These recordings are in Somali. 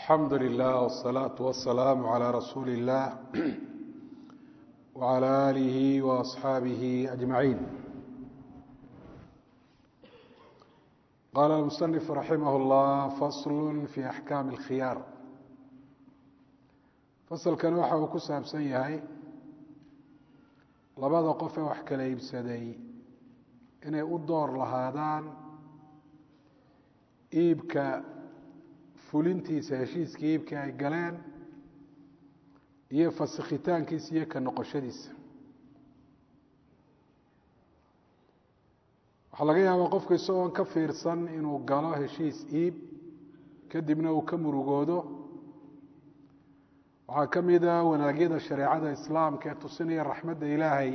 alxamdu lilah wالsalaaةu wasalaamu عalى rasuuli اllah wعalى alihi وaصxaabihi ajmaciin qaala اlmusanif raximah اllah fasl fi axkaami اlkhiyaar fasalkan waxa uu ku saabsan yahay labada qof ee wax kala iibsaday inay u door lahaadaan iibka fulintiisa heshiiskii iibkii ay galeen iyo fasikhitaankiisa iyo ka noqoshadiisa waxaa laga yaabaa qofku isagoon ka fiirsan inuu galo heshiis iib kadibna uu ka murugoodo waxaa ka mid a wanaagyada shareecada islaamka ee tusinaya raxmadda ilaahay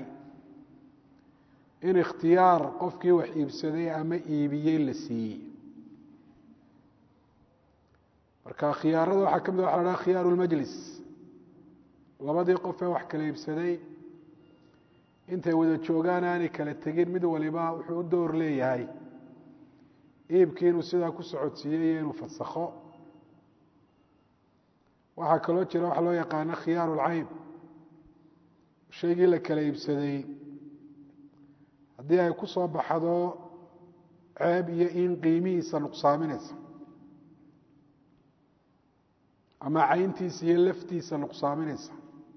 in ikhtiyaar qofkii wax iibsaday ama iibiyey la siiyey marka khiyaarada waxaa ka mid waxa la haha khiyaaru lmajlis labadii qof ee wax kala iibsaday intay wada joogaan aanay kala tegin mid waliba wuxuu u door leeyahay iibkii inuu sidaa ku socodsiiyey iyo inuu fasakho waxaa kaloo jira waxa loo yaqaano khiyaaru lcayb shaygii la kala iibsaday haddii ay ku soo baxdo ceeb iyo in qiimihiisa nuqsaaminaysa ama cayntiisa iyo laftiisa nuqsaaminaysa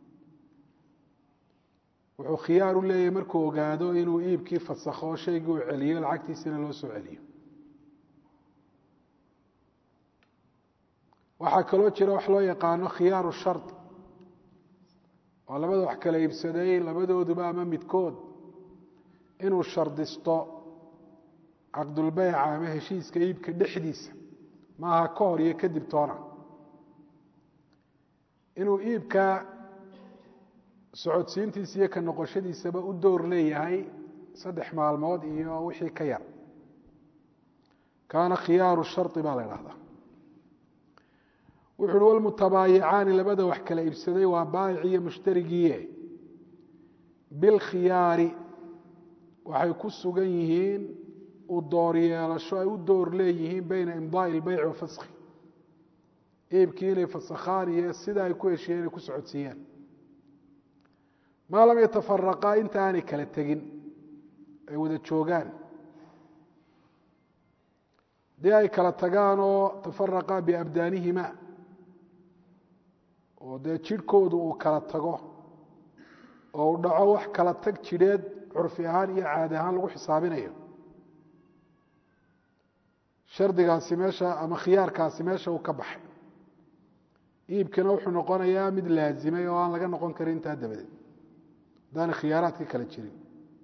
wuxuu khiyaar u leeyahay markuu ogaado inuu iibkii fasakho shaygii uu celiyo lacagtiisina loo soo celiyo waxaa kaloo jira wax loo yaqaano khiyaaru shard oo labada wax kala iibsaday labadooduba ama midkood inuu shardisto caqdulbeyca ama heshiiska iibka dhexdiisa maaha ka hor iyo kadib toona inuu iibka socodsiintiisa iyo ka noqoshadiisaba u door leeyahay saddex maalmood iyo wixii ka yar kaana khiyaaru shari baa la idhahdaa wuxu uhi walmutabaayicaani labada wax kala iibsaday waa baayic iyo mushtarigiie bilkhiyaari waxay ku sugan yihiin u door yeelasho ay u door leeyihiin beyna imdaai ilbeyc wa faskhi iibkii inay fasakhaan iyo sida ay ku heshiyeen inay ku socodsiiyaan maa lam yatafaraqaa inta aanay kala tegin ay wada joogaan haddii ay kala tagaan oo tafaraqaa biabdaanihima oo dee jidhkoodu uu kala tago oo uu dhaco wax kala tag jidheed curfi ahaan iyo caadi ahaan lagu xisaabinayo shardigaasi meesha ama khiyaarkaasi meesha uu ka baxay iibkina wuxuu noqonayaa mid laazimay oo aan laga noqon karin intaa dabadeed haddaana khiyaaraadka kala jirin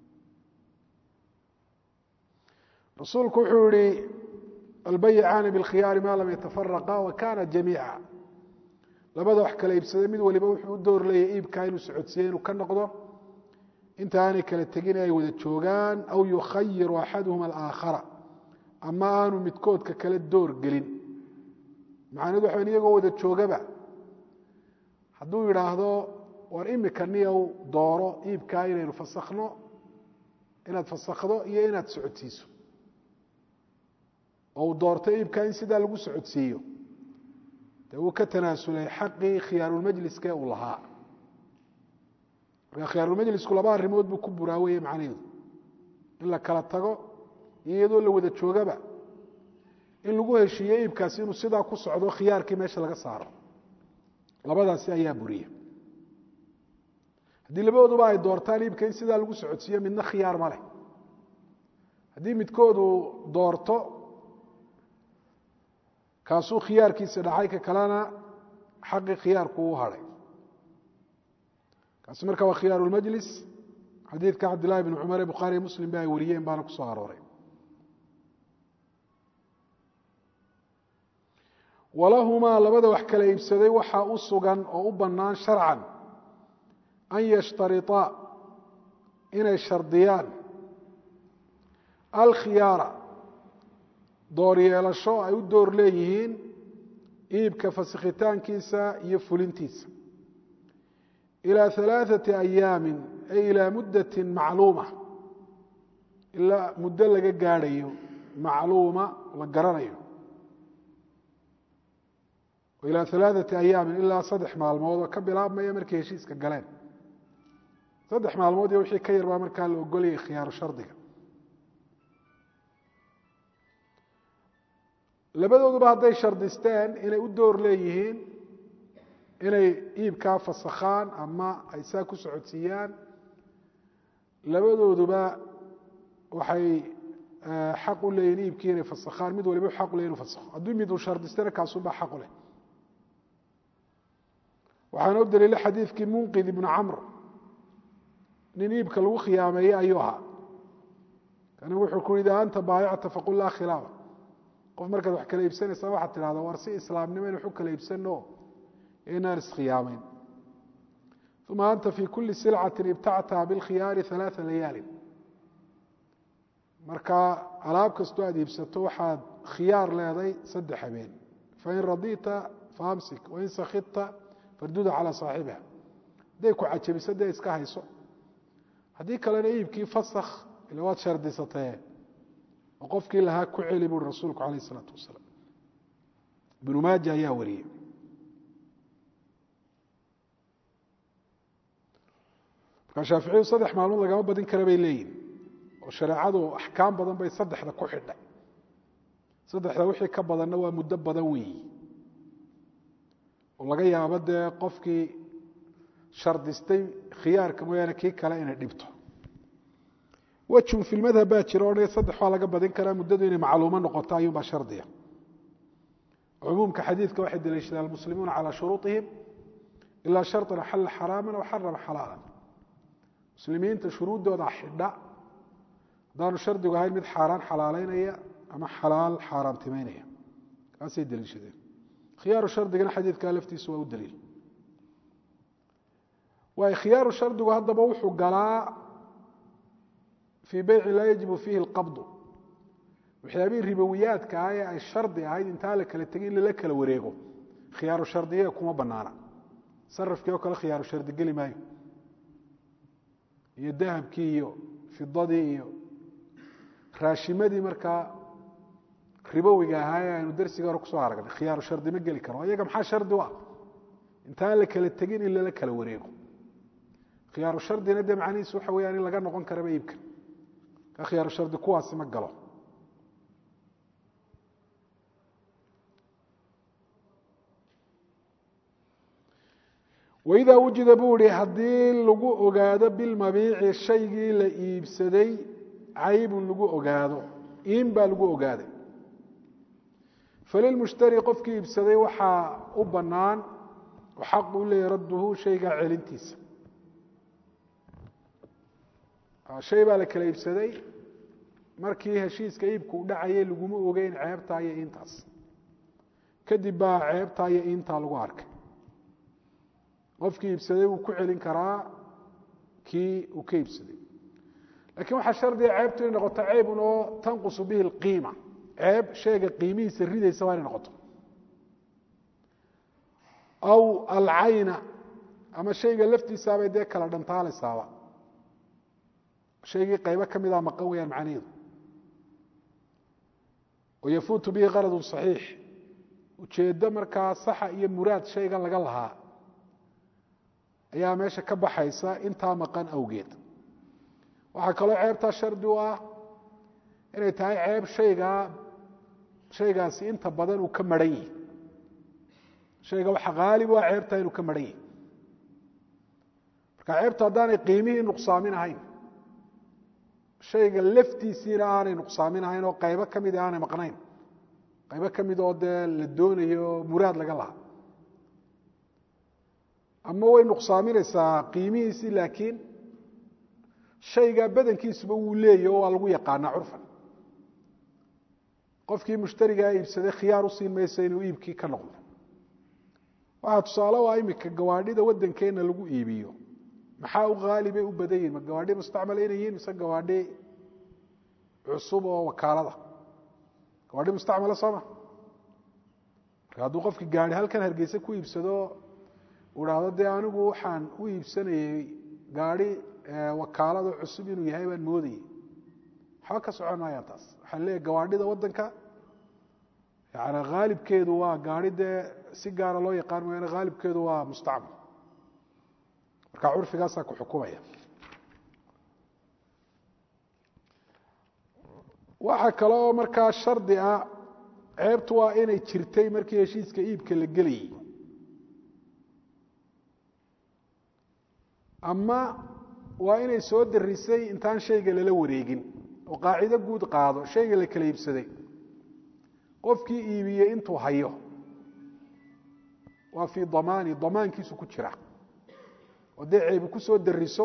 rasuulku wuxuu yihi albayicaani bilkhiyaari maa lam yatafaraqa wa kana jamiica labada wax kala iibsaday mid waliba wuxuu u door leeyahy iibkaa inuu socodsiiye inuu ka noqdo inta aanay kala tegin ay wada joogaan aw yukhayiru axaduhuma alaakhara ama aanu midkoodka kale door gelin macnahedu waxa iyagoo wada joogaba hadduu yidhaahdo war imika niyow dooro iibkaa inaynu fasakhno inaad fasakhdo iyo inaad socodsiiso oo uu doorto iibkaa in sidaa lagu socodsiiyo dee wuu ka tanaasulay xaqii khiyaarulmajliska uu lahaa marka khiyaarulmajlisku laba arrimood buu ku buraaweye macnaheedu in la kala tago iyo iyadoo la wada joogaba in lagu heshiiyo iibkaasi inuu sidaa ku socdo khiyaarkii meesha laga saaro labadaasi ayaa buriya haddii labadooduba ay doortaan iibka in sidaa lagu socodsiiyo midna khiyaar ma leh haddii midkoodu doorto kaasuu khiyaarkiisa dhacay ka kalena xaqii khiyaarku u hadhay kaasi marka waa khiyaaru lmajlis xadiidka cabdillahi bn cumar ee bukhaariy muslim ba ay wariyeen baana ku soo arooray walahumaa labada wax kala iibsaday waxaa u sugan oo u bannaan sharcan an yashtariطaa inay shardiyaan alkhiyaara door yeelasho ay u door leeyihiin iibka fasikhitaankiisa iyo fulintiisa ilaa ثalaaثaةi ayaami ay ilaa muddaةi macluuma ilaa muddo laga gaadhayo macluuma la garanayo ilaa alaaثati ayaamin ilaa saddex maalmood oo ka bilaabmaya markay heshiiska galeen saddex maalmood iyo wixii ka yar baa markaa la ogolayay khiyaaru shardiga labadooduba hadday shardisteen inay u door leeyihiin inay iibkaa fasakhaan ama ay saa ku socodsiiyaan labadooduba waxay xaq u leeyihin iibkii inay fasakhaan mid waliba xaq u ley inu fasakho hadduu mid uu shardistana kaasunbaa xaq u leh waxaana u daliila xadiidkii munqid ibnu camr nin iibka lagu khiyaameeyey ayuu ahaa kani wuxuu ku yidhi anta baayacta faqul laa khilaafa qof markaad wax kala iibsanaysaa waxaad tidhahdaa war si islaamnimo in wax u kala iibsano inaan iskhiyaamayn uma anta fii kuli silcatin ibtactaha bilkhiyaari alaaa layaalin marka alaab kastoo aad iibsato waxaad khiyaar leeday saddex habeen fain radita faamsik wain sakidta farduda calaa saaxibiha hadday ku cajabiso dee iska hayso haddii kalena iibkii fasakh ila waad shardisatee oo qofkii lahaa ku celi buuri rasuulku calayh isalaatu wasalaam ibnu maaja ayaa wariyey markaa shaaficiyadu saddex maalmood lagama badin kara bay leeyihin oo shareecadu axkaam badan bay saddexda ku xidhay saddexda wixii ka badanna waa muddo badan weeyi oo laga yaabo dee qofkii shardistay khiyaarka mooyaane kii kale inay dhibto wejun fi lmadhab baa jira odhanaya saddex waa laga badin karaa muddadu inay macluumo noqoto ayuunbaa shardiya cumuumka xadiidka waxay daliishadaan almuslimuuna calaa shuruuطihim ilaa sharطan axalla xaraaman aw xarama xalaalan muslimiinta shuruuddooda xidha haddaanu shardigu ahayn mid xaaraan xalaaleynaya ama xalaal xaaraamtimeynaya kaasay daliishadeen khiyaaru shardigana xadiidkaa laftiisu waa u daliil waay khiyaaru shardigu haddaba wuxuu galaa fii beycin laa yajibu fiihi alqabdu waxyaabihii ribowiyaadka ah ee ay shardi ahayd intaa la kala tegay in lala kala wareego khiyaaru shardiye kuma banaana sarafkii oo kale khiyaaru shardi geli maayo iyo dahabkii iyo fidadii iyo raashimadii markaa ribowiga ahaa ee aynu darsiga hore kusoo aragnay khiyaaru shardi ma geli karo iyaga maxaa shardi u ah intaan la kala tegin in lala kala wareego khiyaaru shardina dee macnihiisu waxa weyaan in laga noqon karaba iibka ka khiyaaru shardi kuwaasi ma galo waidaa wujida buu ihi haddii lagu ogaado bilmabiici shaygii la iibsaday caybun lagu ogaado in baa lagu ogaaday falilmushtari qofkii iibsaday waxaa u bannaan oo xaq u leeyahy radduhu shaygaa celintiisa shay baa la kala iibsaday markii heshiiska iibku u dhacayay laguma ogeyn ceebtaa iyo intaas kadib baa ceebtaa iyo intaa lagu arkay qofkii iibsaday wuu ku celin karaa kii uu ka iibsaday lakiin waxaa shardiga ceebtu inay noqoto ceebun oo tanqusu bihi اlqiima ceeb shayga qiimihiisa ridaysa waa inay noqoto aw alcayna ama shayga laftiisaabay dee kala dhantaalaysaaba shaygii qaybo ka mida maqan weyaan macnaheedu oo yafuutu bihi qaradun صaxiix ujeeddo markaa saxa iyo muraad shaygan laga lahaa ayaa meesha ka baxaysa intaa maqan awgeed waxaa kaloo ceebtaa shardi u ah inay tahay ceeb shaygaa shaygaasi inta badan uu ka maran yihi shayga waxa haalib u ah ceebtaa inuu ka maran yihi marka ceebtu haddaanay qiimihii nuqsaamin ahayn shayga laftiisiina aanay nuqsaamin ahayn oo qaybo ka mid aanay maqnayn qaybo ka mid oo dee la doonayo muraad laga lahaa ama way nuqsaaminaysaa qiimihiisii laakiin shaygaa badankiisuba wuu leeyahy oo waa lagu yaqaanaa curfan qofkii mushtarigaa iibsaday khiyaar u siin mayso inuu iibkii ka noqdo waxaa tusaale u ah imika gawaadhida waddankeenna lagu iibiyo maxaa u haalibay u badan yihin ma gawaadhi mustacmala inay yihin mise gawaadhi cusub oo wakaalada gawaadhi mustacmala sooma marka hadduu qofki gaari halkan hargeysa ku iibsado uu dhahdo dee anigu waxaan u iibsanayey gaari wakaalada cusub inuu yahay baan moodayey waxba ka socon maayaan taas waxaan leeyahy gawaadhida waddanka yani haalibkeedu waa gaari dee si gaara loo yaqaan mooyaane haalibkeedu waa mustacmal marka curfigaasaa ku xukumaya waxaa kale oo markaa shardi ah ceebtu waa inay jirtay markii heshiiska iibka la gelayay ama waa inay soo darisay intaan shayga lala wareegin oo qaacido guud qaado shayga la kala iibsaday qofkii iibiyey intuu hayo waa fii damaani damaankiisu ku jira oo dee ceebi ku soo dariso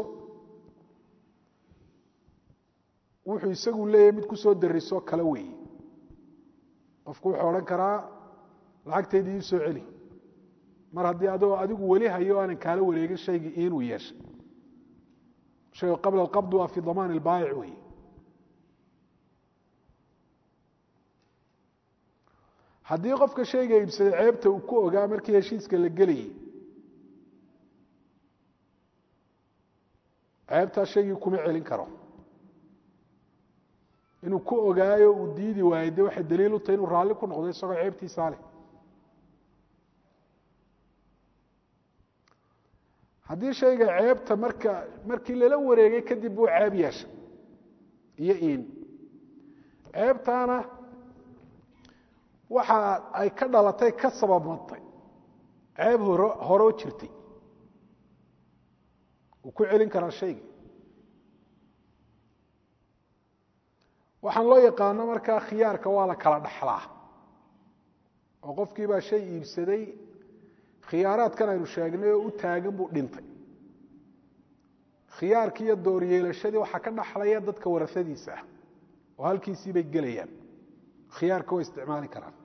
wuxuu isagu leeyahay mid ku soo dariso kala weeye qofku wuxuu odhan karaa lacagtaydii ii soo celi mar haddii adoo adigu weli hayo aanan kaala wareegin shaygii inuu yeeshay shaygu qabla alqabd waa fii damaan ilbaayic weeye haddii qofka shayga iibsaday ceebta uu ku ogaa markii heshiiska la gelayay ceebtaa shaygii kuma celin karo inuu ku ogaayo uu diidi waayo de waxay daliil u tahay inuu raalli ku noqdo isagoo ceebtiisaa leh haddii shayga ceebta marka markii lala wareegay kadib buu ceeb yeeshay iyo iin ceebtaana waxa ay ka dhalatay ka sababmatay ceeb horo horoo jirtay wuu ku celin karaa shaygii waxaan loo yaqaano markaa khiyaarka waa la kala dhaxlaa oo qofkii baa shay iibsaday khiyaaraadkan aynu sheegnay oo u taagan buu dhintay khiyaarkii iyo dooryeelashadii waxaa ka dhaxlaya dadka warasadiisa ah oo halkiisii bay gelayaan khiyaarka way isticmaali karaan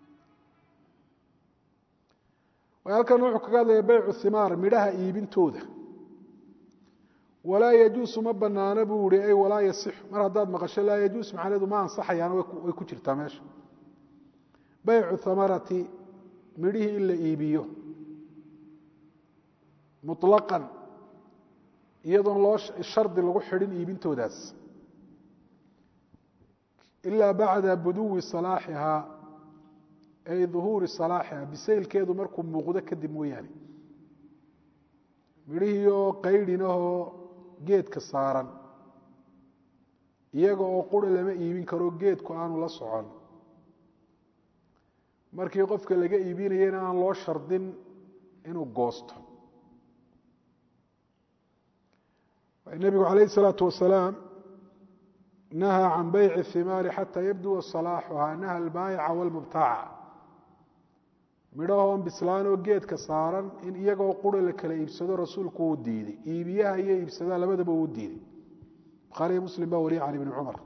halkan wuxuu kaga hadlaya baycu himaar midhaha iibintooda walaa yajuusu ma banaano buu ihi ay walaa yasixu mar haddaad maqasho laa yajuus macnaheedu ma ansaxayaan way ku jirtaa meesha baycu hamarati midhihii in la iibiyo muطlaqan iyadoon loo shardi lagu xidhin iibintoodaas ilaa bacda buduwi salaaxihaa ay duhuuri salaaxiha bisaylkeedu markuu muuqdo kadib mooyaane midhihii oo qaydhinahoo geedka saaran iyaga oo qura lama iibin karo geedku aanu la socon markii qofka laga iibinayana aan loo shardin inuu goosto nebigu calayh الsalaatu wasalaam nahaa can bayci الhimaari xata yabduwa salaaxuhaa naha albaayica wاlmubtaaca midhahoon bislaanoo geedka saaran in iyagoo qura la kala iibsado rasuulku uu diiday iibiyaha iyo iibsadaa labadaba uu diiday bukhaariyo muslim baa wariya can ibni cumar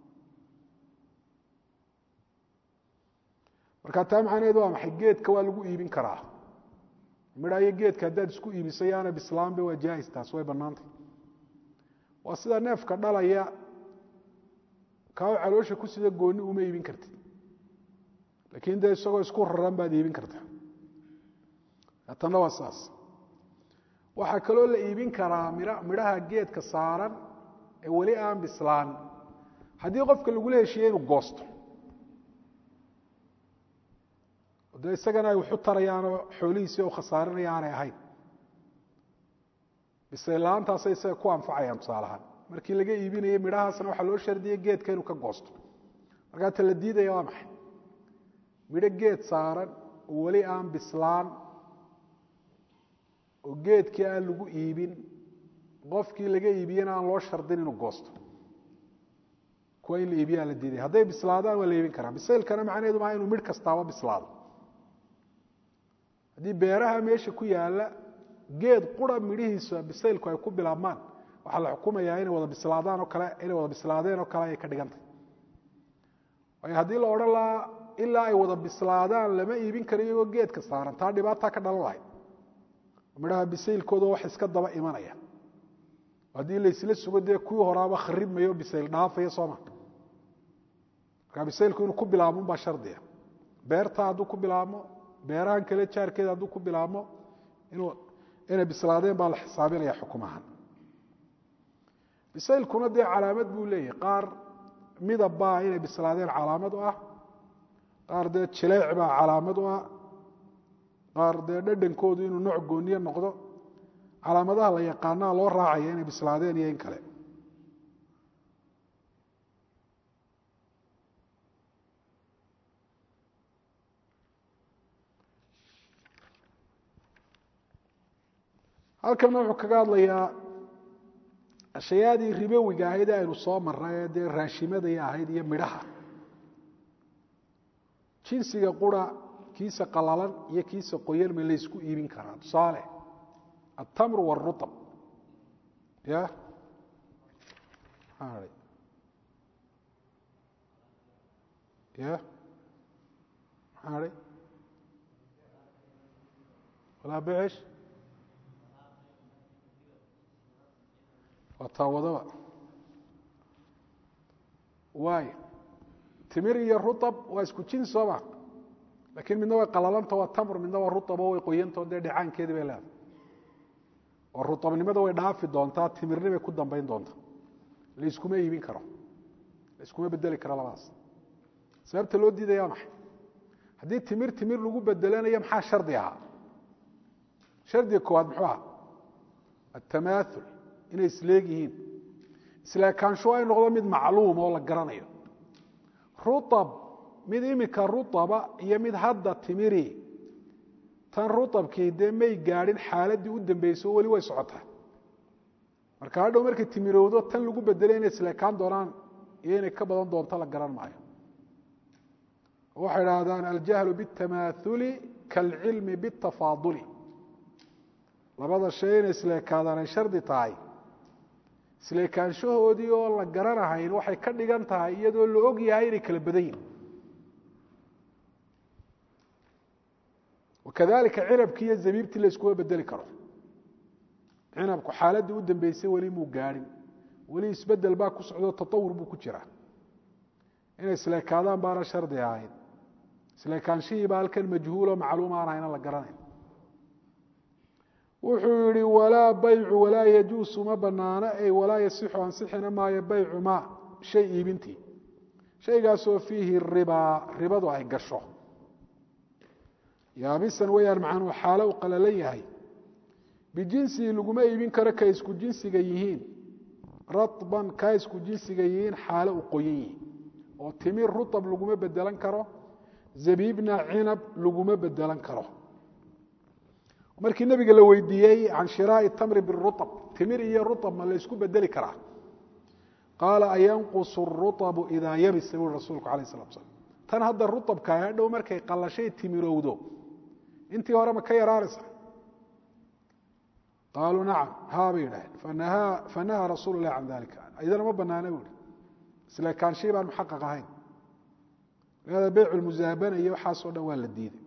marka taa macnaheedu waa maxay geedka waa lagu iibin karaa midha iyo geedka haddaad isku iibiso yaana bislaanba waa jaais taas way bannaantay waa sida neefka dhalaya kaa caloosha ku sida gooni uma iibin kartid laakiin dee isagoo isku raran baad iibin kartaa tanna waa saas waxaa kaloo la iibin karaa midhaha geedka saaran ee weli aan bislaan haddii qofka lagula heshiiye inuu goosto dee isagana ay waxu tarayaanoo xoolihiisii u khasaarinaya aanay ahayn bisaylaantaasay isaga ku anfacayaan tusaalahaan markii laga iibinayay midhahaasna waxaa loo shardiyey geedka inuu ka goosto markaa ta la diidaya waa maxay midho geed saaran oo weli aan bislaan oo geedkii aan lagu iibin qofkii laga iibiyena aan loo shardin inuu goosto kuwa in la iibiyaa la diiday hadday bislaadaan waa la iibin karaa bisaylkana macnaheedu maa inuu midh kastaaba bislaado haddii beeraha meesha ku yaala geed qura midhihiisa bisaylku ay ku bilaabmaan waxaa la xukumayaa inay wada bislaadaan oo kale inay wada bislaadeen oo kale ayay ka dhigantay waayo haddii la odhan lahaa ilaa ay wada bislaadaan lama iibin karo iyagoo geedka saaran taa dhibaataa ka dhalan lahayd midhaha bisaylkooda wax iska daba imanaya haddii laysla sugo dee kuwii horaaba kharibmayo bisayl dhaafaya sooma markaa bisaylku inuu ku bilaabmo baa shardiga beerta hadduu ku bilaabmo beerahan kale jaarkeeda hadduu ku bilaabmo inuu inay bislaadeen baa la xisaabinaya xukumahan bisaylkuna dee calaamad buu leeyahay qaar midab baa inay bislaadeen calaamad u ah qaar dee jileec baa calaamad u ah qaar dee dhadhankoodu inuu nooc gooniye noqdo calaamadaha la yaqaanaa loo raacaya inay bislaadeen iyo in kale halkanna wuxuu kaga hadlayaa ashayaadii ribowiga ahayd ee aynu soo marray ee dee raashimadai ahayd iyo midhaha jinsiga qura kiisa qalalan iyo kiisa qoyan ma laysku iibin karaa tusaale altamru wاruطb ya maxaa hai ya maxaa hai walaa becesh waa taawadaba waayo timir iyo ruطb waa isku jins sooma lakin midna way qalalanta waa tamr midna waa ruطbo way qoyantao dee dhecaankeedi bay leedahay oo ruطabnimada way dhaafi doontaa timirni bay ku dambayn doontaa layskuma iibin karo layskuma bedeli karo labadaas sababta loo diidaya maxay haddii timir timir lagu bedelanayo maxaa shardi ahaa shardiga koowaad muxuu ahaa atamaaul inay isleeg yihiin isleekaansho ay noqdo mid macluuma oo la garanayo ruab mid imika ruaba iyo mid hadda timiri tan ruabkii dee may gaadhin xaaladii u dambeysay oo weli way socotaa marka hadhow markay timirowdo tan lagu bedelay inay isleekaan doonaan iyo inay ka badan doonto la garan maayo waxay idhaahdaan aljahlu biاtamaauli kaalcilmi biاtafaaduli labada shay inay isleekaadaan ay shardi tahay isleekaanshahoodii oo la garanahayn waxay ka dhigan tahay iyadoo la og yahay inay kala badan yihin wakadalika cinabkii iyo zabiibtii la iskuma bedeli karo cinabku xaaladii u dambeysay weli muu gaadhin weli isbedel baa ku socdo tatawur buu ku jiraa inay isleekaadaan baana shardi ahayn isleekaanshihiiba halkan majhuulo macluum aan hayna la garanayn wuxuu yihi walaa baycu walaa yajuusu ma banaano ay walaa yasixu ansixina maayo baycu ma shay iibintii shaygaasoo fiihi ribaa ribadu ay gasho yaabisan weyaan macnuu xaalo u qalalan yahay bijinsihi laguma iibin karo kay isku jinsiga yihiin raban kaa isku jinsiga yihiin xaalo u qoyan yihiin oo timir rutab laguma bedelan karo zabiibna cinab laguma bedelan karo markii nabiga la weydiiyey can shiraa'i tamri biruab timir iyo ruab ma la ysku bedeli karaa qaala ayanqusu ruabu idaa yabisa buui rasuulku alayh salatu slam tan hadda ruabka hadhow markay qallashay timirowdo intii hore ma ka yaraanaysa qaaluu nacam haa bay yidhaaheen fanahaa rasuulu lah can dalika idana ma banaana buui isleekaanshii baan muxaqaq ahayn ada beyc lmusaabana iyo waxaasoo dhan waa la diiday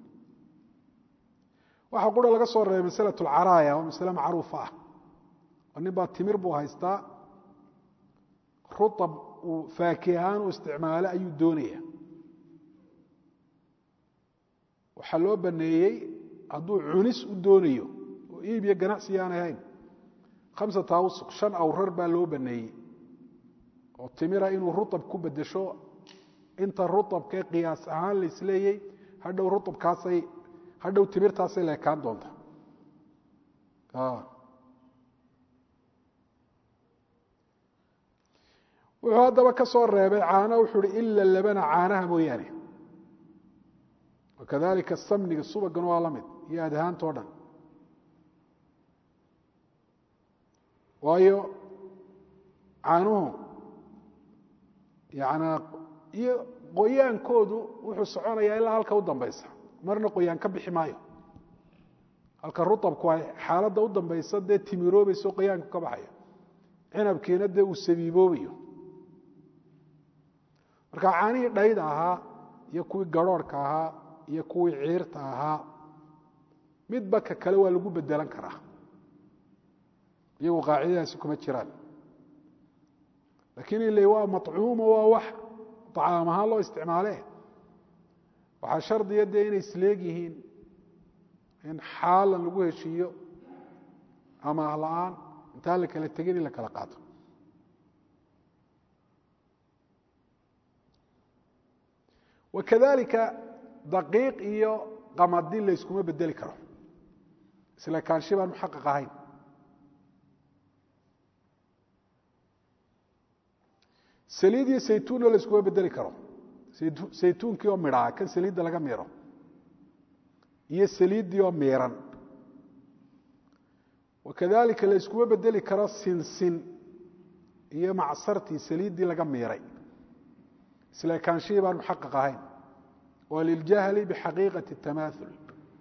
waxaa qura laga soo reebay masla caraaya oo masle macruufa ah oo nin baa timir buu haystaa ruab uu faaki ahaan u isticmaalo ayuu doonaya waxaa loo baneeyey hadduu cunis u doonayo oo iib iyo ganacsi aan ahayn khamsata awsuq shan awrar baa loo baneeyey oo timira inuu ruab ku bedesho inta ruabkee qiyaas ahaan laisleeyey hadhow ruabkaasay hadhow timirtaasay leekaan doonta wuxuu haddaba ka soo reebay caana wuxuu hi ila labana caanaha mooyaane wakadalika samniga subagan waa la mid iyo adhaantao dhan waayo caanuhu yanaa iyo qoyaankoodu wuxuu soconayaa ilaa halka u dambaysa marna qoyaan ka bixi maayo halka ruabku ay xaaladda u dambaysa dee timiroobayso qoyaanku ka baxayo cinabkiina dee uu sabiiboobayo marka caanihii dhayda ahaa iyo kuwii garhoorhka ahaa iyo kuwii ciirta ahaa midba ka kale waa lagu bedelan karaa iyagu qaacidadaasi kuma jiraan lakiin ile waa macuumo waa wax acaam ahaan loo isticmaale waxaa shardiya dee inay isleeg yihiin in xaalan lagu heshiiyo ama ahla-aan intaan la kala tegin in la kala qaato wakadalika daqiiq iyo qamadi layskuma bedeli karo isla kaanshi baan muxaqaq ahayn saliid iyo saytuunna layskuma bedeli karo saytuunkii oo midhaa kan saliidda laga miiro iyo saliiddii oo miiran wakadalika layskuma bedeli karo sinsin iyo macsartii saliiddii laga miiray isla kaanshihii baan muxaqaq ahayn waa liljahli bixaqiiqati tamaaul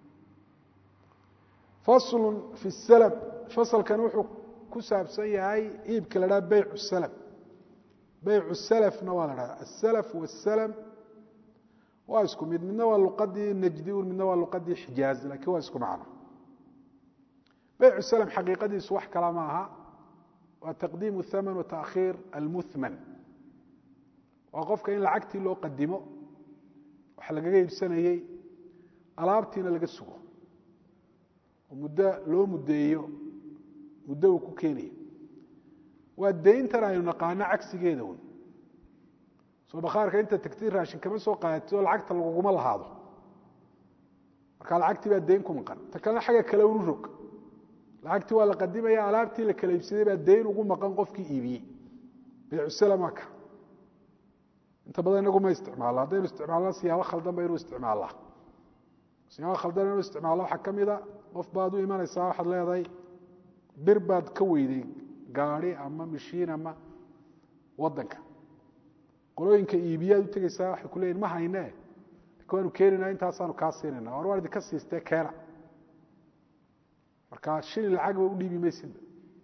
faslu fi salm fasalkan wuxuu ku saabsan yahay iibka la dhaha beyc salm beycu salafna waa la dhaha asalaf wasalam waa isku mid midna waa luqadii najdi un midna waa luqadii xijaaz lakiin waa isku macno beycu salm xaqiiqadiisu wax kala ma aha waa taqdiimu thaman wa taakhiir almuthman waa qofka in lacagtii loo qadimo wax lagaga iibsanayey alaabtiina laga sugo oo muddo loo muddeeyo muddo uu ku keenayo waa dayntan aynu naqaano cagsigeeda un soo bakhaarka inta tagtay raashin kama soo qaadati oo lacagta laguguma lahaado markaa lacagtii baa dayn ku maqan ta kalena xagga kale unu rog lacagtii waa la qadimaya alaabtii la kala iibsaday baa dayn ugu maqan qofkii iibiyey beycusalam waa ka inta badan inagu ma isticmaalo haddaynu isticmaalna siyaabo khaldan ba inuu isticmaallaa siyaabo khaldan inuu isticmaalo waxaa ka mida qof baad u imanaysaa waxaad leedahay bir baad ka weyday gaadi ama mishiin ama wadanka qolooyinka iibiyaad u tegeysaa waxay ku leeyihin ma hayne lakin waanu keenayna intaasaanu kaa siinayna war waan idinka siistee keena marka shilin lacagba u dhiibi maysidba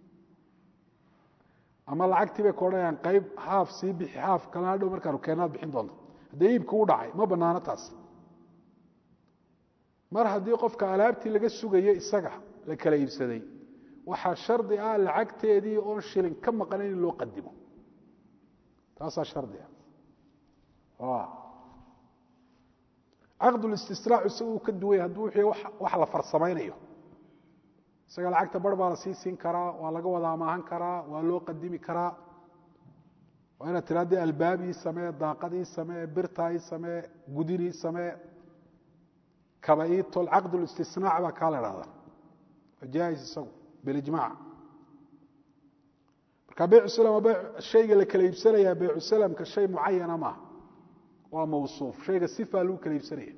ama lacagtii bay ka odhanayaan qayb haaf sii bixi haaf kalena hadhow markaanu keenaad bixin doonto haddee iibka u dhacay ma banaano taas mar haddii qofka alaabtii laga sugayo isaga la kala iibsaday waxaa shardi ah lacagteedii oon shilin ka maqnayn in loo qadimo taasaa shardi ah caqdulistisraac isagu uu ka duwaya hadduu wixii wax la farsamaynayo isaga lacagta bar baa la sii siin karaa waa laga wada amaahan karaa waa loo qadimi karaa waa inaad tira dee albaab ii samee daaqad ii samee birta ii samee gudin ii samee kaba ii tol caqdulistisnaac baa kaa la dhahdaa waa jaais isagu bilijmac marka beycu salam waa beyc shayga la kala iibsanayaa beycu salamka shay mucayana maaha waa mawsuuf shayga sifaa lagu kala iibsanaya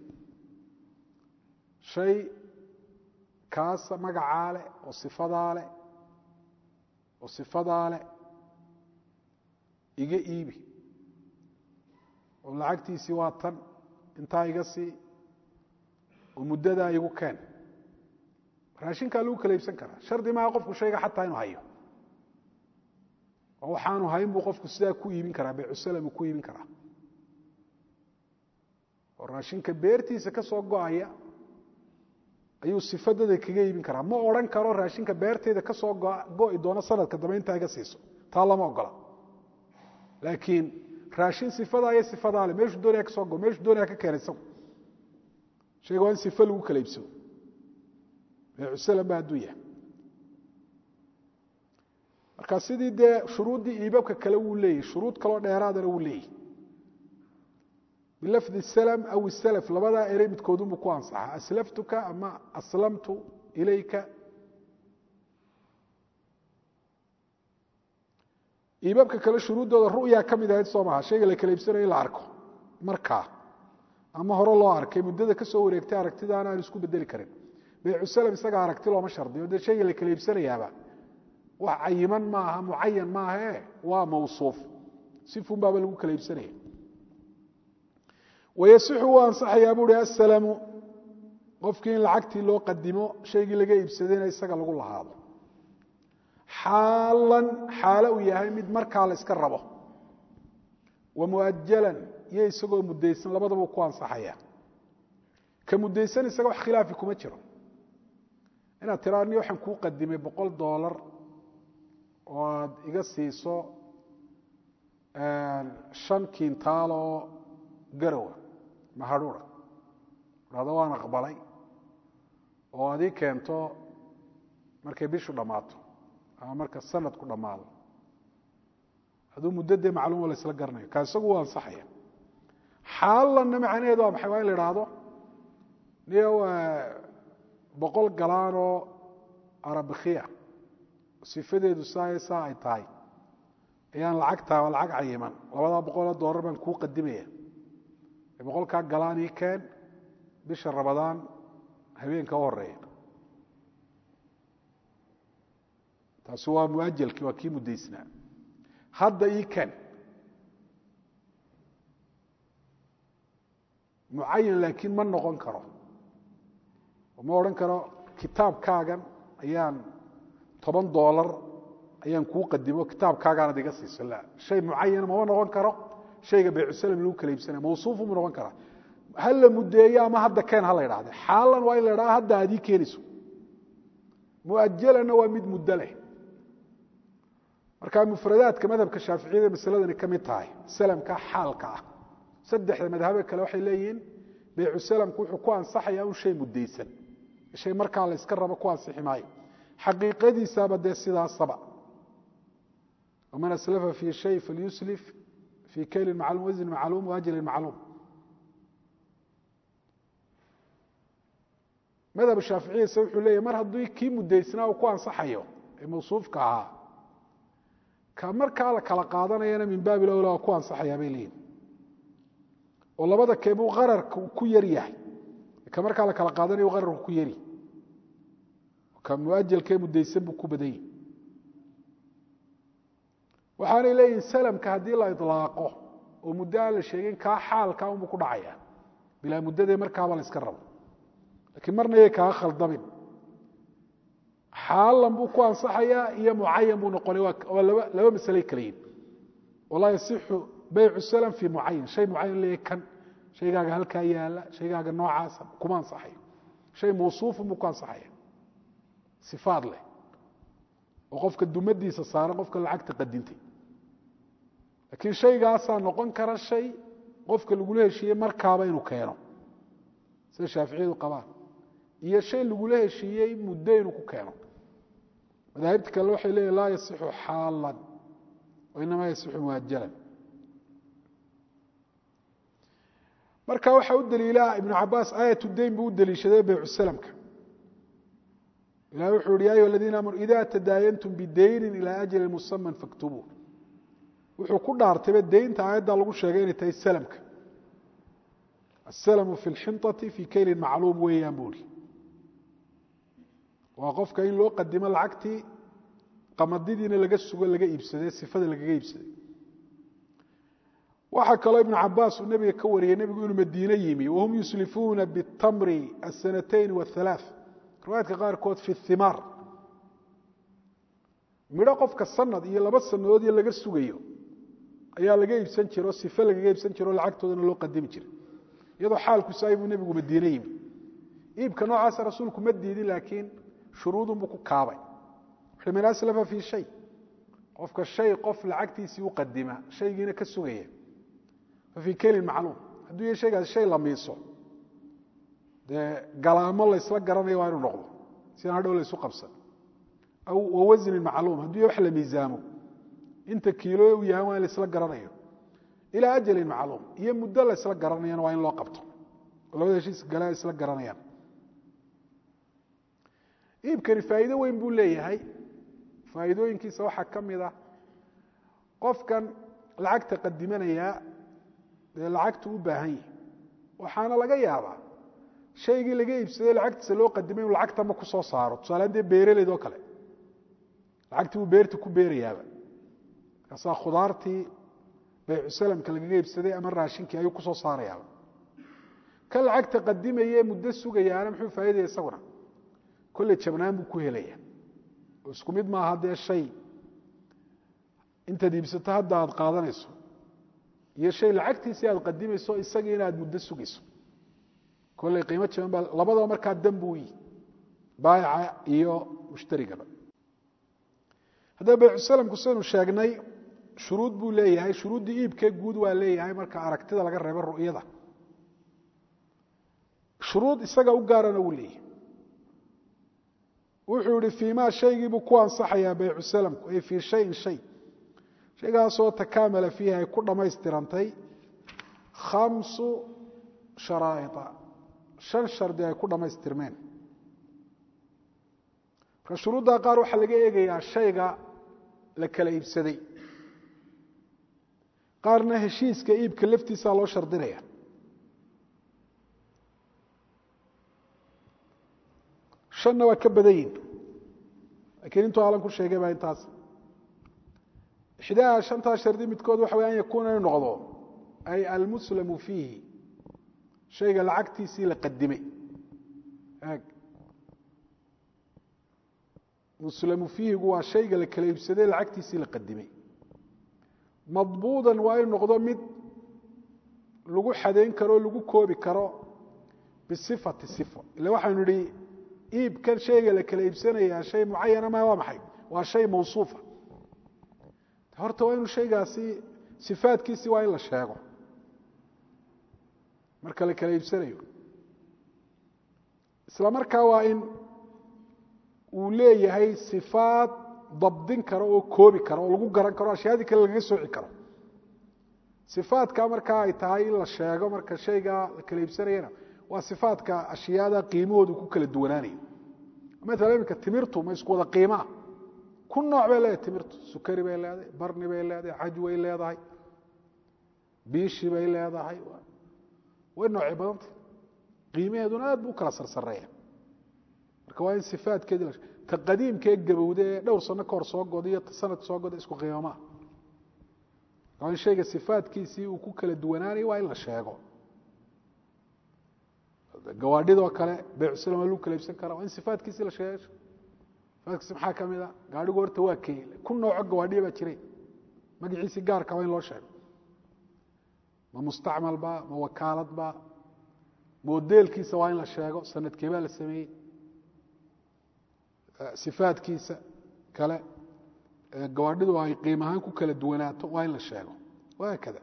shay kaasa magacaa leh oo sifadaa leh oo sifadaa leh iga iibi oo lacagtiisii waa tan intaa iga sii oo muddadaa igu keen raashinkaa lagu kala iibsan karaa shardi maaha qofku shayga xataa inuu hayo oo waxaanu hayn buu qofku sidaa ku iibin karaa beycusalam ku iibin karaa oo raashinka beertiisa ka soo go-aya ayuu sifadada kaga iibin karaa ma odhan karo raashinka beerteyda ka soo go-i doono sanadka dambe intaa iga siiso taa lama ogola laakiin raashin sifadaa iyo sifadaa le meeshuu doonaya ka soo go meeshuu doonaya ka keena isagu shayga waa in sifa lagu kala iibsado beycusalam ba hadduu yahay marka sidii dee shuruuddii iibabka kale wuu leeyahy shuruud kaloo dheeraadana wuu leeyahy bilafdi slm aw islf labadaa erey midkoodunbu ku ansaxa aslaftuka ama aslamtu ilayka iibabka kale shuruuddooda ru'ya ka mid ahayd soo maha shayga la kala iibsanayo in la arko markaa ama hore loo arkay muddada ka soo wareegtay aragtidaana aan isku bedeli karin beycusalam isaga aragti looma shardiyo dee shayga la kala iibsanayaaba wax cayiman maaha mucayan maahae waa mawsuuf sifun baaba lagu kala iibsanaya wayasixu wuu ansaxayaa buuhi asalamu qofkii in lacagtii loo qadimo shaygii laga iibsadayna isaga lagu lahaado xaalan xaalo uu yahay mid markaa la iska rabo wa muajalan iyo isagoo mudaysan labadaba ku ansaxaya ka mudaysan isaga wax khilaafi kuma jiro inaad tiraa ni waxaan kuu qadimay boqol doolar oo aad iga siiso shan kiintaal oo garowa mahadhuura dhahdo waan aqbalay oo aad ii keento markay bishu dhammaato ama marka sanadku dhammaado hadduu muddo dee macluum la isla garanayo kaa isagu u ansaxaya xaalanna macnaheedu waa maxay waa in la idhaahdo niyo boqol galaan oo arabikhiya sifadeedu saa saa ay tahay ayaan lacagtaa waa lacag cayiman labadaa boqoloo doolar baan kuu qadimaya boqolkaa galaan ii keen bisha rabadaan habeenka u horeeya taasi waa muajalkii waa kii muddaysnaa hadda ii keen mucayan laakiin ma noqon karo ma odhan karo kitaabkaagan ayaan toban doolar ayaan kuu qadimo kitaabkaagaanad iga siiso la shay mucayana mama noqon karo shayga baycusalam lagu kala iibsanaya mawsuufu mu noqon karaa ha la muddeeyo ama hadda keen ha la idhahde xaalan waa in la idhaha hadda aad ii keenayso muajalana waa mid muddo leh marka mufradaadka madhabka shaaficiyada masaladani ka mid tahay salamka xaalka ah saddexda madhabe kale waxay leeyihiin baycu salamku wuxuu ku ansaxayaa un shay muddaysan shay markaa la yska rabo ku ansixi maayo xaqiiqadiisaaba dee sidaasaba waman aslafa fi shay falyuslif fii kaylin macluum wasnin macluum waajalin macluum madhab shaaficiyase wuxuu leeyahy mar haddii kii muddaysnaa uu ku ansaxayo ee mawsuufka ahaa ka markaa la kala qaadanayana min baabi lowla waa ku ansaxayaa bay leeyihin oo labada keebuu qararka ku yar yahay ka markaa la kala qaadanayo qararku ku yari ka muajalkee muddaysan buu ku badan yahi waxaanay leeyihin salamka haddii la ilaaqo oo muddo aan la sheegin kaa xaalkaa unbuu ku dhacaya bilaa muddadee markaaba la iska rabo lakiin marna yay kaa khaldamin xaalan buu ku ansaxayaa iyo mucayan buu noqonay waa laba laba masaley kala yihin walaa yasixu baycu salam fii mucayan shay mucayan leeyahy kan shaygaaga halkaa yaala shaygaaga noocaasa kuma ansaxayo shay mawsuufun buu ku ansaxaya sifaad leh oo qofka dumadiisa saaran qofka lacagta qadintay laakiin shaygaasaa noqon kara shay qofka lagula heshiiyey markaaba inuu keeno sida shaaficiyadu qabaan iyo shay lagula heshiiyey muddo inuu ku keeno madaahibta kale waxay leeyihin laa yasixu xaalan wainamaa yasixu muajalan marka waxaa u daliila ibnu cabaas aayat dayn buu u daliishaday baycu salamka ilahi wuxuu yihi ya ayuha aladiina aamanu ida tadaayantum bidaynin ilaa ajali musaman faktubuu wuxuu ku dhaartayba daynta aayaddaa lagu sheegay inay tahay salamka asalmu fi lxinطati fii kaylin macluum weeyaan buu ihi waa qofka in loo qadimo lacagtii qamadidiina laga sugo laga iibsaday sifada lagaga iibsaday waxaa kaloo ibnu cabaas uu nebiga ka wariyey nebigu inuu madiine yimi wahum yuslifuuna bitamri asanatayn wahalaaث riwaayadka qaarkood fi himaar midho qofka sanad iyo laba sanadood iyo laga sugayo ayaa laga iibsan jira oo sife lagaga iibsan jira oo lacagtoodana loo qadimi jiray iyadoo xaalku saay buu nebigu madiine yimi iibka noocaasa rasuulku ma diidin laakiin shuruudunbuu ku kaabay wuxuui man aslafa fii shay qofka shay qof lacagtiisii u qadima shaygiina ka sugaya fa fii kelin macluum hadduu ya shaygaas shay la miiso dee galaamo laysla garanayo waa inuu noqdo sidaan hadhow laysu qabsan aw wawasnin macluum hadduu ya wax la miisaamo inta kiilo u yahan waa in laysla garanayo ilaa ajalin macluum iyo muddo laysla garanayana waa in loo qabto oo labada heshiis gale ay isla garanayaan iibkani faa'iido weyn buu leeyahay faa'iidooyinkiisa waxaa ka mid ah qofkan lacagta qadimanayaa dee lacagtu u baahan yahi waxaana laga yaabaa shaygii laga iibsaday lacagtiisa loo qadimay inuu lacagtama ku soo saaro tusaalean dee beeraleyd oo kale lacagtii buu beerta ku beerayaaba markaasaa khudaartii baycusalamka lagaga iibsaday ama raashinkii ayuu ku soo saarayaaba ka lacagta qadimaye muddo sugayaana muxuu faa'idaya isaguna kolley jabnaan buu ku helaya oo isku mid maaha dee shay intaad iibsato hadda aad qaadanayso iyo shay lacagtiisii aad qadimayso isagii inaad muddo sugayso kolley qiimo jaban baa labadaba markaa dan buu yihi baayica iyo mushtarigaba haddaba baycusalamku sidaynu sheegnay shuruud buu leeyahay shuruuddii iibkee guud waa leeyahay marka aragtida laga reebo ru'yada shuruud isaga u gaarana wuu leeyahay wuxuu yihi fiimaa shaygiibuu ku ansaxayaa baycu salamku ay fii shayin shay shaygaasoo takaamala fiihi ay ku dhammaystirantay khamsu sharaa'ia shan shardi ay ku dhammaystirmeen marka shuruuddaa qaar waxaa laga eegayaa shayga la kala iibsaday qaarna heshiiska iibka laftiisaa loo shardinaya shanna waa ka badan yihin lakiin intuu alan ku sheegay baa intaas ixdaa shantaa shardi midkood waxa way an yakuuna inu noqdo ay almuslamu fiihi shayga lacagtiisii la qadimay ag muslamu fiihigu waa shayga la kala iibsaday lacagtiisii la qadimay madbuudan waa inu noqdo mid lagu xadayn karo o lagu koobi karo bisifati sifo ila waxaynu idhi iibkan shayga la kala iibsanayaa shay mucayana ma waa maxay waa shay mawsuufa horta waa inu shaygaasi sifaadkiisi waa in la sheego marka la kala iibsanayo isla markaa waa in uu leeyahay sifaad dabdin karo oo koobi karo oo lagu garan karo ashyaadii kale lagaga sooci karo sifaadka markaa ay tahay in la sheego marka shayga la kala iibsanayana waa sifaadka ashyaada qiimahoodu ku kala duwanaanayo maala iminka timirtu ma isku wada qiimaa ku nooc bay leedahay timirtu sukari bay leedahay barni bay leedahay caj way leedahay biishi bay leedahay way noocay badanta qiimaheeduna aad bu u kala sarsareeya marka waa in sifaadkeedi la ta qadiimkee gabowda ee dhowr sano ka hor soo goda iyo ta sanad soo goda isku qiimamaa waa in shayga sifaadkiisii uu ku kala duwanaanayo waa in la sheego gawaadhidoo kale beycuslam lagu kala iibsan kara waa in sifaadkiisii la sheego sifaadkiisi maxaa ka mid a gaadhigu horta waa key ku nooco gawaadhiya baa jiray magaciisii gaarka waa in loo sheego ma mustacmal ba ma wakaalad ba modeelkiisa waa in la sheego sanadkee baa la sameeyey sifaadkiisa kale gawaadhidu ay qiim ahaan ku kala duwanaato waa in la sheego wahaakada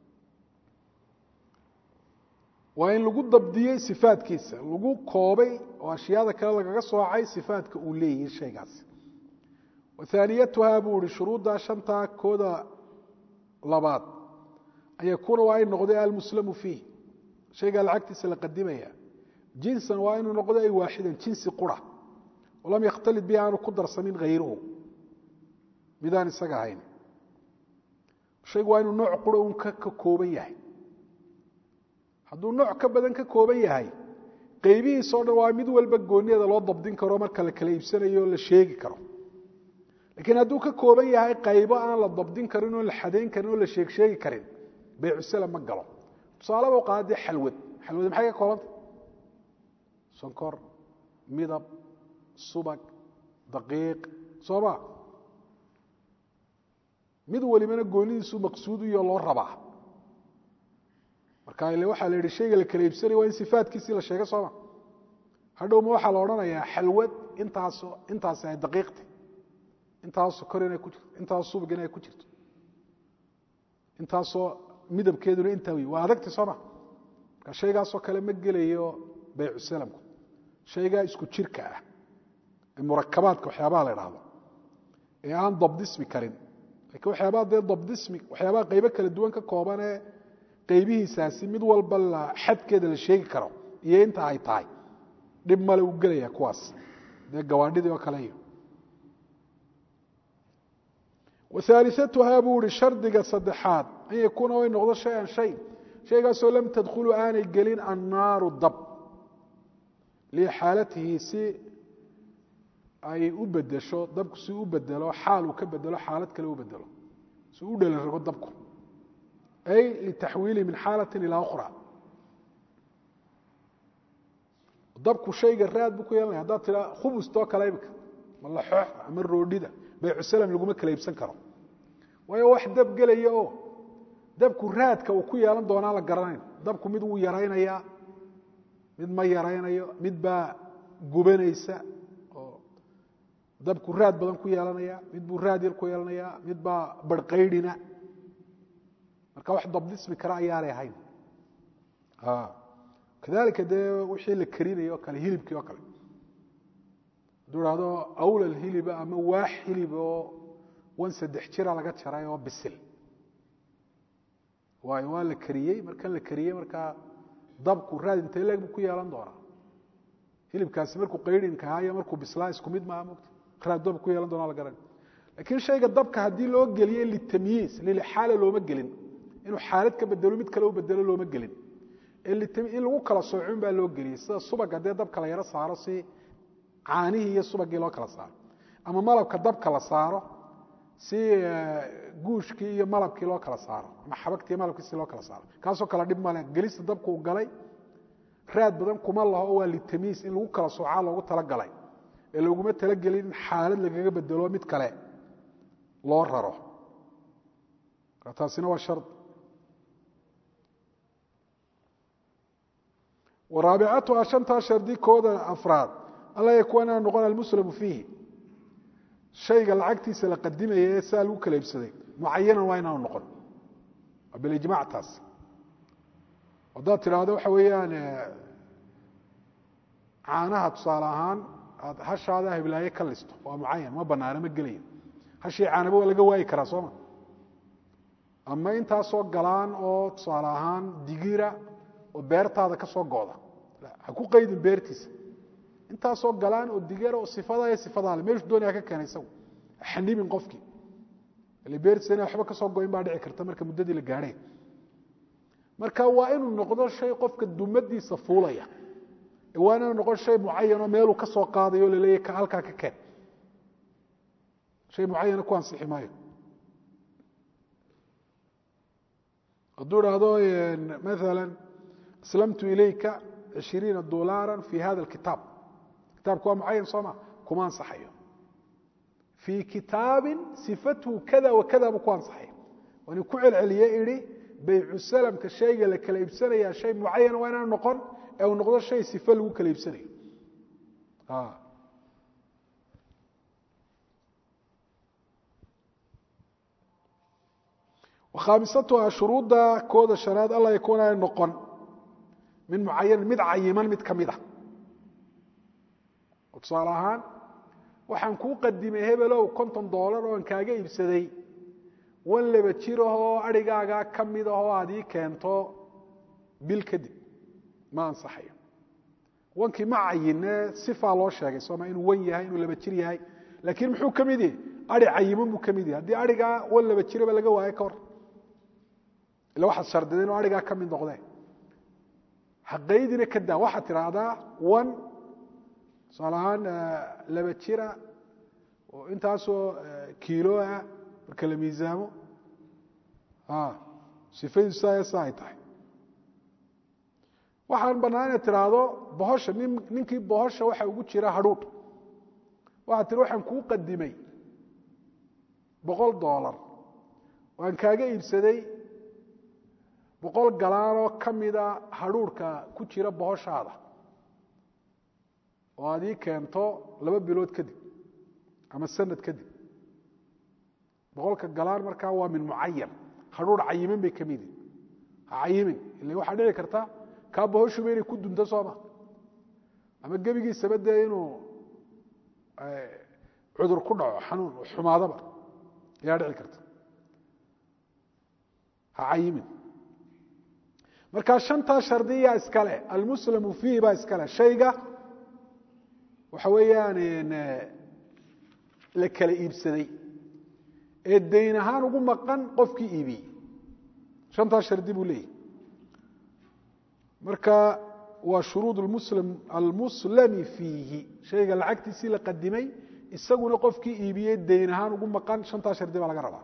waa in lagu dabdiyey sifaadkiisa lagu koobay oo ashyaada kale lagaga soocay sifaadka uu leeyahay shaygaasi wathaaniyatuhaa buu ihi shuruuddaa shantaa kooda labaad an yakuuna waa in noqday almuslamu fiih shaygaa lacagtiisa la qadimaya jinsan waa inuu noqdo ay waaxidan jinsi qura oo lam yakhtalid bihi aanu ku darsamin hayruhu midaan isaga ahayn shaygu waa inuu nooc qura un ka kooban yahay hadduu nooc ka badan ka kooban yahay qaybihiisao dhan waa mid walba gooniyada loo dabdin karo marka la kala iibsanayo o la sheegi karo laakiin hadduu ka kooban yahay qaybo aan la dabdin karin oo la xadayn karin oo la sheeg sheegi karin beycusala ma galo tusaalaba qaada dee xalwad xalwad maxay ka koobantay sonkor midab subag daqiiq soo ma mid walibana goonidiisu maqsuudiyo loo rabaa marka ile waxaa la yidhi shayga la kala iibsanaya waa in sifaadkiisii la sheega sooma hadhowma waxaa la odhanayaa xalwad intaaso intaasi ay daqiiqtay intaas sokor inay ku jirto intaas subag inay ku jirto intaasoo midabkeeduna intaa wey waa adagti sooma marka shaygaasoo kale ma gelayo baycu salamku shaygaa isku jirka ah ee murakabaadka waxyaabaha la idhaahdo ee aan dabdismi karin lakiin waxyaabaha dee dabdismi waxyaabaha qaybo kala duwan ka koobanee qaybihiisaasi mid walba la xadkeeda la sheegi karo iyo inta ay tahay dhib male u gelaya kuwaas dee gawaadhidii oo kale iyo wahaaliatuhaa buu ihi shardiga saddexaad an yakuuna way noqdo shay-an shay shaygaasoo lam tadkhulu aanay gelin annaaru dab lixaalatihi si ay u bedesho dabku si u bedelo xaal uu ka bedelo xaalad kale u bedelo si u dhelan rago dabku ay litaxwiili min xaalati ilaa ukhra dabku shayga raad buu ku yeelanaya haddaad tiraa khubustoo kale imika ma laxoox ama roodhida baycusalam laguma kala iibsan karo waayo wax dab gelaya oo dabku raadka uu ku yeelan doonaa la garanayn dabku mid wuu yaraynayaa mid ma yaraynayo mid baa gubanaysa oo dabku raad badan ku yeelanaya mid buu raad yar ku yeelanaya mid baa barhqaydhina marka wax dabdismi kara ayaanay ahayn kadalika dee wixii la karinayo o kale hilibkii oo kale hadduu ihahdo awlal hiliba ama waax hilib oo wan saddex jira laga jaray oo bisil waayo waa la kariyey markan la kariyey markaa dabku raad intee leeg buu ku yeelan doonaa hilibkaasi markuu qayrinkahaa iyo markuu bislaa isku mid maaha mogta raad dab ku yeelan doonaa la garan laakiin shayga dabka haddii loo geliye litamyiis lilxaala looma gelin inuu xaalad ka bedelo mid kale u bedelo looma gelin in lagu kala soocun baa loo geliyey sida subag haddee dabka la yaro saaro si caanihii iyo subagii loo kala saaro ama malabka dabka la saaro si guushkii iyo malabkii loo kala saaro ama xabagtii iyo malabkii si loo kala saaro kaasoo kale dhib male gelista dabka uu galay raad badan kuma laho waa litamiis in lagu kala soocaa loogu talagalay ee looguma talagelin in xaalad lagaga bedelo mid kale loo raro taasina waa shar waraabicatuha shantaa shardi kooda afraad alla yakuwa inaan noqon almuslamu fiihi shayga lacagtiisa la qadimaya ee saa lagu kala iibsaday mucayanan waa inaanu noqon waa bilijmac taas haddaad tidhaahdo waxa weeyaan caanaha tusaale ahaan aad hashaada hiblaaye ka listo waa mucayan ma banaano ma gelayo hashii caanaba waa laga waayi karaa sooma ama intaasoo galaan oo tusaale ahaan digira oo beertaada ka soo gooda ha ku qaydin beertiisa intaasoo galaan oo digara oo sifada iyo sifadaale meeshu doonaya ka keenay isagu xanibin qofkii ile beertiisa ina waxba ka soo goyn baa dhici karta marka muddadii la gaadhay marka waa inuu noqdo shay qofka dumadiisa fuulaya waa inuu noqon shay mucayanoo meeluu ka soo qaadayo laleeyahy halkaa ka keen shay mucayana ku ansixi maayo hadduu idhaahdo maala aslamtu ilayka cishiriina dolaara fi hada alkitaab kitaabku waa mucayan soo ma kuma ansaxayo fii kitaabin sifatuhu kada wa kada buu ku ansaxaya waan ku celceliye idhi baycu salamka shayga la kala iibsanaya shay mucayana waa inaan noqon ee uu noqdo shay sife lagu kala iibsanayo khaamisatuha shuruudda kooda shanaad alla yakuuna ay noqon min mucayanin mid cayiman mid ka mid a oo tusaale ahaan waxaan kuu qadimay hebelow konton doolar oon kaaga iibsaday wan laba jirahoo adhigaagaa ka mid ahoo aad ii keento bil kadib ma ansaxayo wankii ma cayine sifaa loo sheegay sooma inuu wan yahay inuu laba jir yahay laakiin muxuu ka mid yahay ai cayiman buu ka mid yahay haddii arigaa wan laba jiraba laga waayo ka hor ila waxaad shardida inuu arigaa ka mid noqdee haqaydina ka daa waxaad tidhaahdaa wan tusaale ahaan laba jira oo intaasoo kiiloa marka la miisaamo sifadiisu saa saa ay tahay waxaan bannaan inaad tidhaahdo bohosha nin ninkii bohosha waxa ugu jira hadhuudh waxaad tihi waxaan kuu qadimay boqol doolar waan kaaga iibsaday boqol galaanoo ka mida hadhuurhka ku jira bohoshaada oo aad ii keento laba bilood kadib ama sanad kadib boqolka galaan markaa waa min mucayan hadhuur cayiman bay ka midi ha cayimin ila waxaa dhici karta kaa bohoshuba inay ku dunto sooma ama gebigiisaba dee inuu cudur ku dhaco xanuun xumaadaba ayaa dhici karta ha cayimin markaa shantaa shardiyaa iskale almuslamu fiihi baa iskale shayga waxa weeyaan la kala iibsaday ee dayn ahaan ugu maqan qofkii iibiyey shantaa shardi buu leeyahy marka waa shuruud muslim almuslami fiihi shayga lacagtiisii la qadimay isaguna qofkii iibiyey dayn ahaan ugu maqan shantaa shardi baa laga rabaa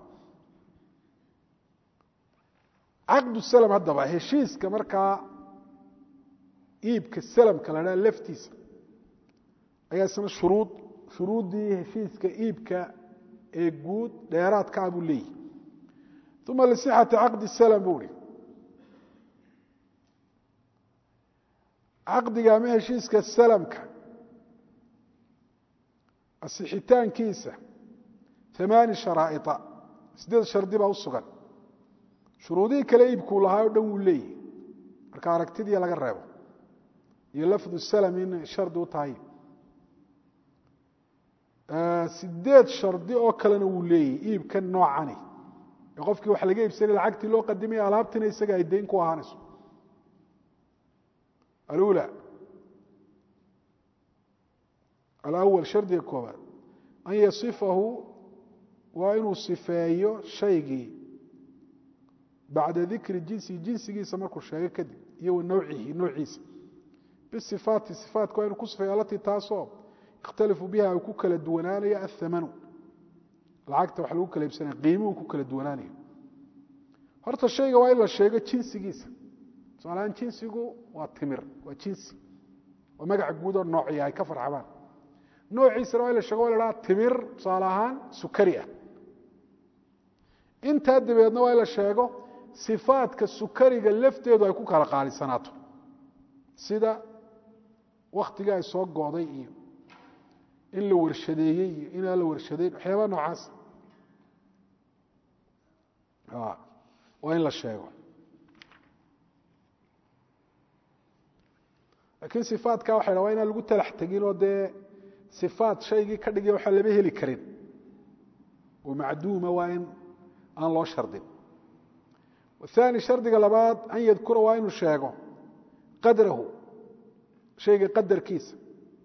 caqdu slm haddaba heshiiska markaa iibka salamka la dhaha laftiisa ayaa isna shuruud shuruuddii heshiiska iibka ee guud dheeraadka ah buu leeyahy uma lisixati caqdi slm buu ihi caqdiga ama heshiiska salamka asixitaankiisa amaani sharaa'ia sideed shardi baa u sugan shuruudihii kale iibkuu lahaa o dhan wuu leeyahy marka aragtidii laga reebo iyo lafdu salm in shardi u tahay sideed shardi oo kalena wuu leeyahy iibkan noocani ee qofkii wax laga iibsanay lacagtii loo qadimaya alaabtiina isaga ay dayn ku ahaanayso alula alawal shardiga koobaad an yasifahu waa inuu sifeeyo shaygii bacda dikri jinsi jinsigiisa markuu sheego kadib iyo wa nawcihi noociisa bisifaati sifaatka waa inuu ku sifeeyo alatii taasoo ikhtalifu biha uu ku kala duwanaanayo athamanu lacagta wax lagu kala iibsanaya qiimuhu ku kala duwanaanayo horta shayga waa in la sheego jinsigiisa tusaalahaan jinsigu waa timir waa jinsi waa magaca guud oo noociya ay ka farxabaan noociisana waa in la sheego waa la dhaha timir tusaale ahaan sukari ah intaa dabeedna waa in la sheego sifaadka sukariga lafteedu ay ku kala qaalisanaato sida waktigii ay soo go'day iyo in la warshadeeyey iyo inaan la warshadeyn waxyaabaa noocaas waa in la sheego laakiin sifaadka waxa dha waa inaan lagu talax tegin oo dee sifaad shaygii ka dhigay waxaa lama heli karin oo macduuma waa in aan loo shardin aani shardiga labaad an yadkura waa inuu sheego qadrahu shayga qadarkiisa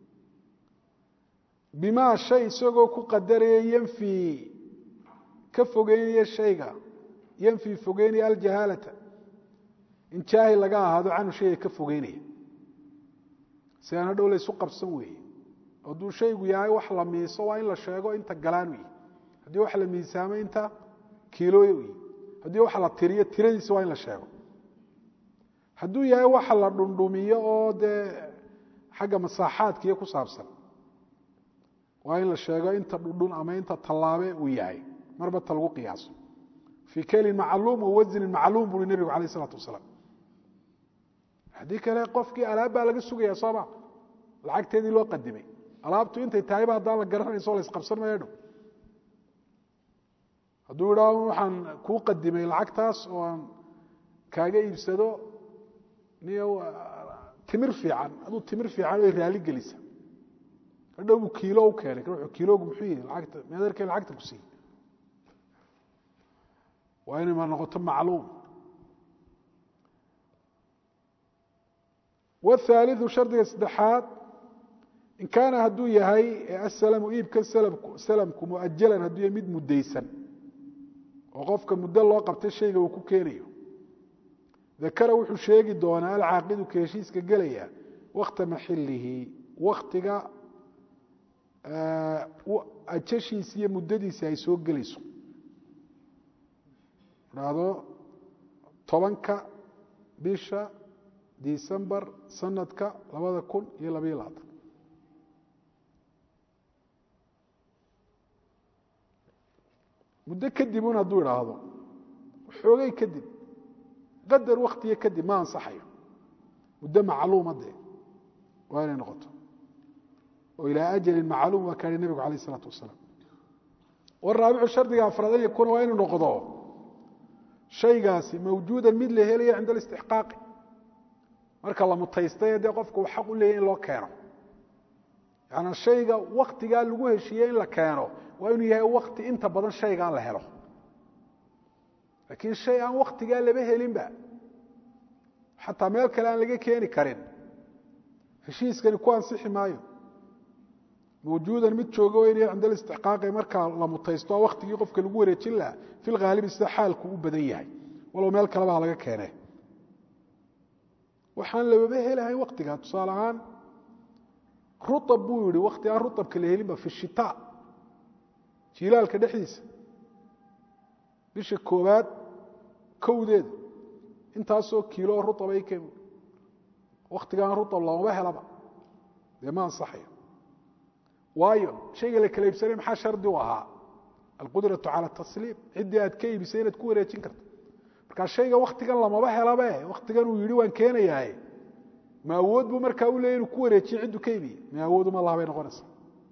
bimaa shay isagoo ku qadaraya yanfii ka fogeynaya shayga yanfii fogeynaya aljahaalata in jaahil laga ahaado canhu shayga ka fogeynaya si aan hadhow laysu qabsan weeye hadduu shaygu yahay wax la miiso waa in la sheego inta galaan u yihi haddii wax la miisaamo inta kiilooya u yihi haddii wax la tiriyo tiradiisa waa in la sheego hadduu yahay waxa la dhundhumiyo oo dee xagga masaaxaadka iyo ku saabsan waa in la sheego inta dhundhun ama inta tallaabe uu yahay marba ta lagu qiyaaso fii kelin macluum wa wasnin macluum buui nebigu alayh isalaatu wasalaam haddii kale qofkii alaab baa laga sugaya sooma lacagteedii loo qadimay alaabtu intay tahayba haddaan la garanayso la isqabsan maya dhow hadduu idhaa waxaan kuu qadimay lacagtaas oo aan kaaga iibsado niyo timir fiican aduu timir fiican o raali gelisa hadhow buu kiilo u keenay wuxuu kiiloogu muxuu yihi lacagta meedarkee lacagta ku siiyey waa inay ma noqoto macluum wاthaaliثu shardiga saddexaad in kaana hadduu yahay aslamu iibkan salamku muajalan hadduu yahay mid mudaysan oo qofka muddo loo qabtay shayga uu ku keenayo dakara wuxuu sheegi doonaa alcaaqidu ka heshiiska gelaya wakta maxilihi waktiga ajashiisi iyo muddadiisi ay soo gelayso dhahdo tobanka bisha decembar sanadka labada kun iyo labayo labaatan muddo kadib un hadduu idhaahdo xoogay kadib qadar waktiga kadib ma ansaxayo muddo macluuma dee waa inay noqoto oo ilaa ajalin macluum waa kahi nebigu alayh isalaatu wasalaam waraabicu shardiga afraad an yakuuna waa inuu noqdo shaygaasi mawjuudan mid la helaya cinda alistixqaaqi marka la mutaystay dee qofku uu xaq u leeyahy in loo keeno yaani shayga waktigaa lagu heshiiyey in la keeno waa inuu yahay wakti inta badan shaygaa la helo laakiin shay aan waktigaa laba helinba xataa meel kale aan laga keeni karin heshiiskani ku ansixi maayo mawjuudan mid jooga waa inay cinda alistixqaaqi markaa la mutaysto waktigii qofka lagu wareejin lahaa fi lhaalibi sida xaalku u badan yahay walow meel kaleba ha laga keene waxaan lababa helahay waktigaa tusaale ahaan ruab buu yihi wakti aan ruabka la helinba fi shita jilaalka dhexdiisa bisha koobaad kowdeeda intaasoo kiilo ruab ay keen waktigaan ruab loomaba helaba dee ma ansaxayo waayo shayga la kala iibsanay maxaa shardi u ahaa alqudraةu calى tasliim ciddii aad ka iibisay inaad ku wareejin karto markaa shayga waktigan lamaba helabe waktigan uu yihi waan keenayahay ma awood buu markaa u leeyay inuu ku wareejiyo cidduu ka iibiye ma awooduma laha bay noqonaysaa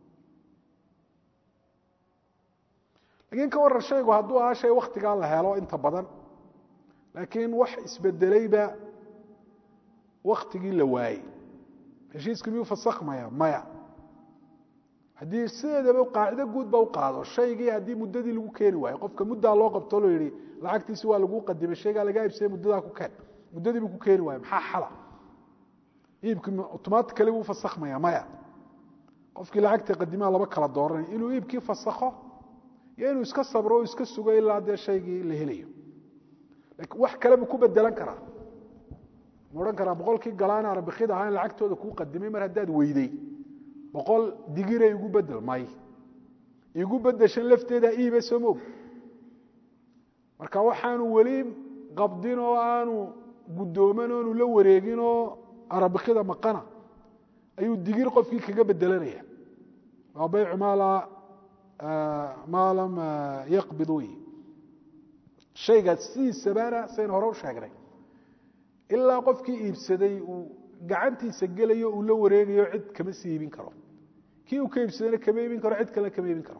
lakiin ka waran shaygu hadduu ahaa shay waktigaa la helo inta badan laakiin wax isbedelayba waktigii la waayey heshiiska miyuu fasakmaya maya haddii sideedaba qaacido guud ba u qaado shaygii haddii muddadii lagu keeni waayo qofka muddaa loo qabto loo yihi lacagtiisi waa laguu qadimay shaygaa lagaa ibsaya muddadaa ku keen muddadii buu ku keeni waayo maxaa xala iibkii automatically wuu fasakhmaya maya qofkii lacagta qadimaha laba kala dooranaya inuu iibkii fasakho iyo inuu iska sabro o iska sugo ilaa dee shaygii la helayo lakin wax kale buu ku bedelan karaa ma odhan karaa boqolkii galaan arabikida ahaa in lacagtooda kuu qadimay mar haddaad weyday boqol digire igu bedel may igu bedeshan lafteeda iibe soo moog marka waxaanu weli qabdin oo aanu guddooman oonu la wareegin oo arabikida maqana ayuu digir qofkii kaga bedelanaya waa baycu maala maa lam yaqbid wey shaygaas sidiisabana saynu hore u sheegnay ilaa qofkii iibsaday uu gacantiisa gelayo uu la wareegayo cid kama sii iibin karo kii uu ka iibsadayna kama iibin karo cid kalena kama iibin karo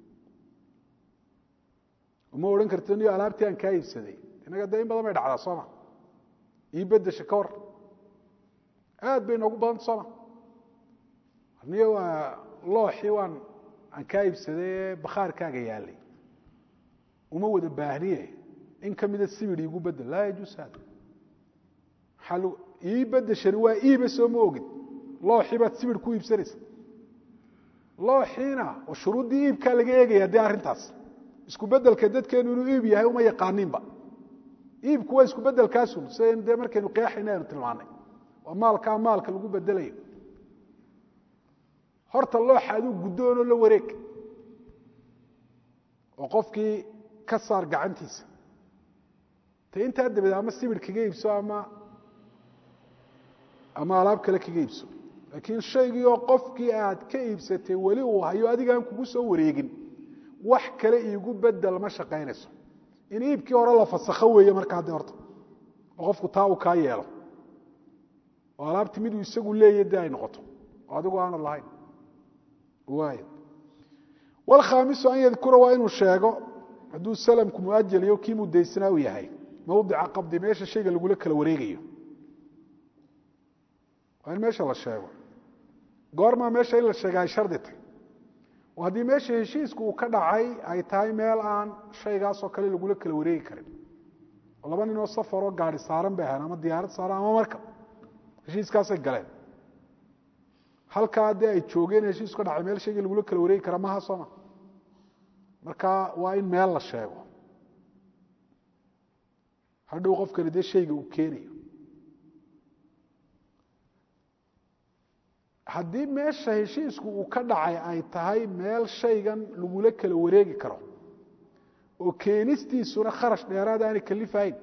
uma odhan karti niyo alaabtii aan kaa iibsaday innaga dee in badan bay dhacdaa sooma ii bedesha ka war aad bay noogu badanta sooma niyo waa looxii waan aan kaa iibsaday ee bakhaarkaaga yaalay uma wada baahniye in ka mida sibir iigu bedel laa yajuus hada maxaa ii bedeshani waa iiba soo ma ogid looxii baad sibir ku iibsanaysa looxiina oo shuruuddii iibkaa laga eegaya dee arrintaas isku bedelka dadkeenu inuu iib yahay uma yaqaaninba iibku waa isku bedelkaasun sidan dee markaynu qeexayna aynu tilmaanay waa maalkaa maalka lagu bedelayo horta looxa aduu guddoonoo la wareeg oo qofkii ka saar gacantiisa te intaa dabadeed ama sibir kaga iibso ama ama alaab kale kaga iibso laakiin shaygii oo qofkii aad ka iibsatay weli uu hayo adigaan kugu soo wareegin wax kale iigu bedel ma shaqaynayso in iibkii hore la fasakho weeye markaa de horta oo qofku taa uu kaa yeelo oo alaabti miduu isagu leeya de ay noqoto oo adigu aanad lahayn waay wlkhaamisu an yadkura waa inuu sheego hadduu salamku muajal iyo kii mudaysanaa u yahay mawdica qabdi meesha shayga lagula kala wareegayo waa in meesha la sheego goormaa meesha in la sheega ay shardi tahy oo haddii meesha heshiisku uu ka dhacay ay tahay meel aan shaygaasoo kale lagula kala wareegi karin oo laba ninoo safaroo gaari saaran bay ahayn ama diyaarad saaran ama markab heshiiskaasay galeen halkaa dee ay joogeen heshiisku ka dhacay meel shaygii lagula kala wareegi kara maha sooma marka waa in meel la sheego hadhow qofkani dee shayga uu keenayo haddii meesha heshiisku uu ka dhacay ay tahay meel shaygan lagula kala wareegi karo oo keenistiisuna kharash dheeraad aanay kalifahayn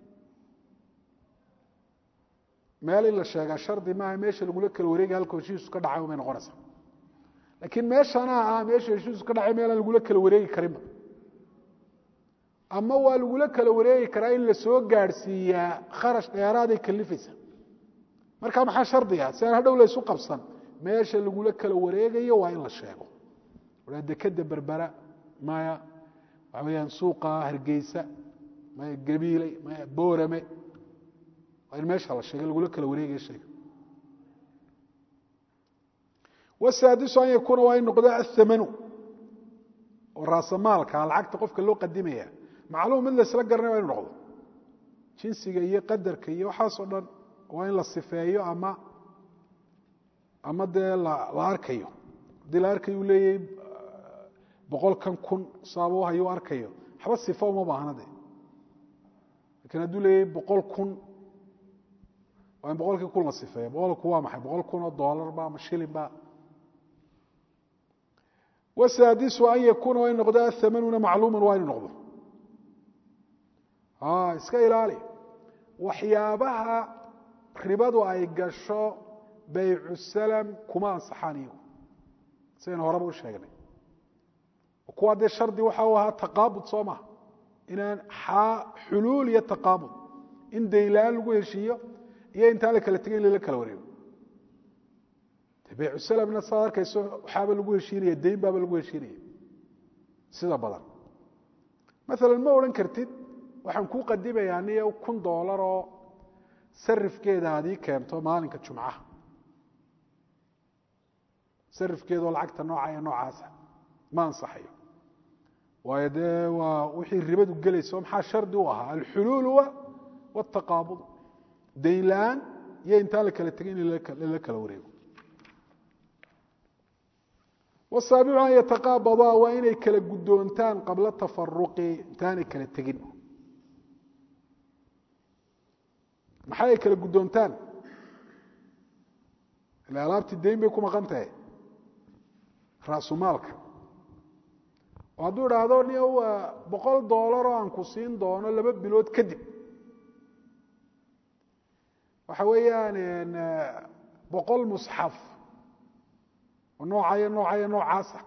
meel in la sheegaa shardi maaha meesha lagula kala wareegay halka heshiisku ka dhacay umay noqonaysaa laakiin meeshanaa ah meesha heshiisku ka dhacay meelaan lagula kala wareegi karinba ama waa lagula kala wareegi karaa in la soo gaadhsiiyaa kharash dheeraaday kalifaysa marka maxaa shardiga si aan hadhow laysu qabsan meesha lagula kala wareegayo waa in la sheego a dekeda berbera maya waxa weyaan suuqa hargeysa maya gabiiley maya boorame waa in meesha la sheega lagula kala wareegayo shayga wasaadisu an yakuuna waa in noqdo athamanu oo raasamaalka lacagta qofka loo qadimaya macluum mid laysla garanay waa inu noqdo jinsiga iyo qadarka iyo waxaasoo dhan waa in la sifeeyo ama ama dee la arkayo haddii la arkayo u leeyahay boqolkan kun saaba hayo u arkayo waxba sifa uma baahna de lakiin hadduu leeyahay boqol kun waa in boqolkii kun la sifeeyo boqolku waa maxay boqol kun oo doolarba ama shilinba wasaadisu an yakuuna waa in noqdo athamanuna macluuman waa inu noqdo iska ilaali waxyaabaha ribadu ay gasho baycu salam kuma ansaxaan iyagu sidaynu horeba u sheegnay kuwaa dee shardi waxa u ahaa taqaabud soo maha inaan xuluul iyo taqaabud in daynla-aan lagu heshiiyo iyo intaan la kala tegay in lala kala wareego baycu salamna saad arkayso waxaaba lagu heshiinaya dayn baaba lagu heshiinaya sida badan maalan ma odhan kartid waxaan kuu qadimayaa niyo kun doolar oo sarifkeeda aad ii keento maalinka jumcaha sarifkeedaoo lacagta nooca ee noocaasa ma ansaxayo waayo dee waa wixii ribadu gelayso maxaa shardi u ahaa alxuluul wاtaqaabud dayn la-aan iyo intaan la kala tegin in lala kala wareego wasaabicu an yataqaabadaa waa inay kala guddoontaan qabla tafaruqi intaanay kala tegin maxay ay kala guddoontaan ila alaabtii dayn bay ku maqan tahay raasumaalka oo hadduu idhaahdo ni boqol doolar oo aan ku siin doono laba bilood kadib waxa weeyaan boqol musxaf oo noocayo noocayo noocaasa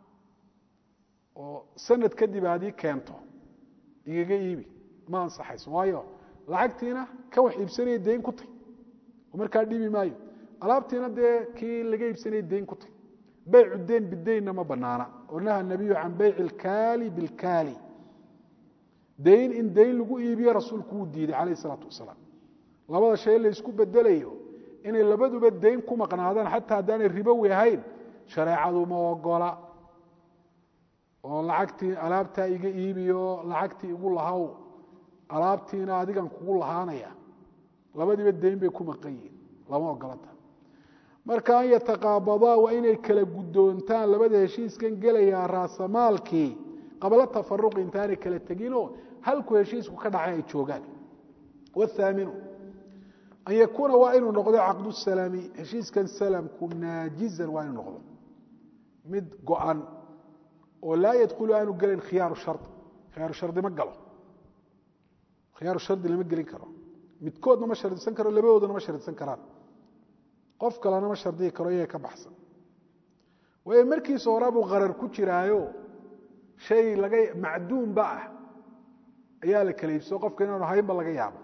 oo sanad kadib aad ii keento igaga iibi ma ansaxayso waayo lacagtiina ka wax iibsanaya dayn ku tay oo markaa dhibi maayo alaabtiina dee kii laga iibsanaya dayn ku tay baycu deyn bideynna ma banaana oo naha nabiyu can bayci ilkaali bilkaali dayn in dayn lagu iibiyo rasuulku wuu diiday calayh isalaatu wasalaam labada shay laysku bedelayo inay labaduba dayn ku maqnaadaan xataa haddaanay ribowi ahayn shareecadu ma ogola oo lacagtii alaabtaa iga iibiyo lacagtii igu lahaw alaabtiina adigan kugu lahaanaya labadiiba dayn bay ku maqan yihiin lama ogolata marka an yataqaabadaa waa inay kala guddoontaan labada heshiiskan gelayaa raasamaalkii qabla tafaruqi intaanay kala teginoo halku heshiisku ka dhacay ay joogaan wthaaminu an yakuuna waa inuu noqdo caqdu salami heshiiskan salamku naajizan waa inuu noqdo mid go-an oo laa yadkhulu aanu gelin khiyaaru shari khiyaaru shardi ma galo khiyaaru shardi lama gelin karo midkoodna ma shardisan karo labadoodana ma shardisan karaan qof kalena ma shardihi karo iyaga ka baxsan waayo markiisa hore buu qarar ku jiraayo shay laga macduumba ah ayaa la kala iibsao qofka inaanu haynba laga yaabo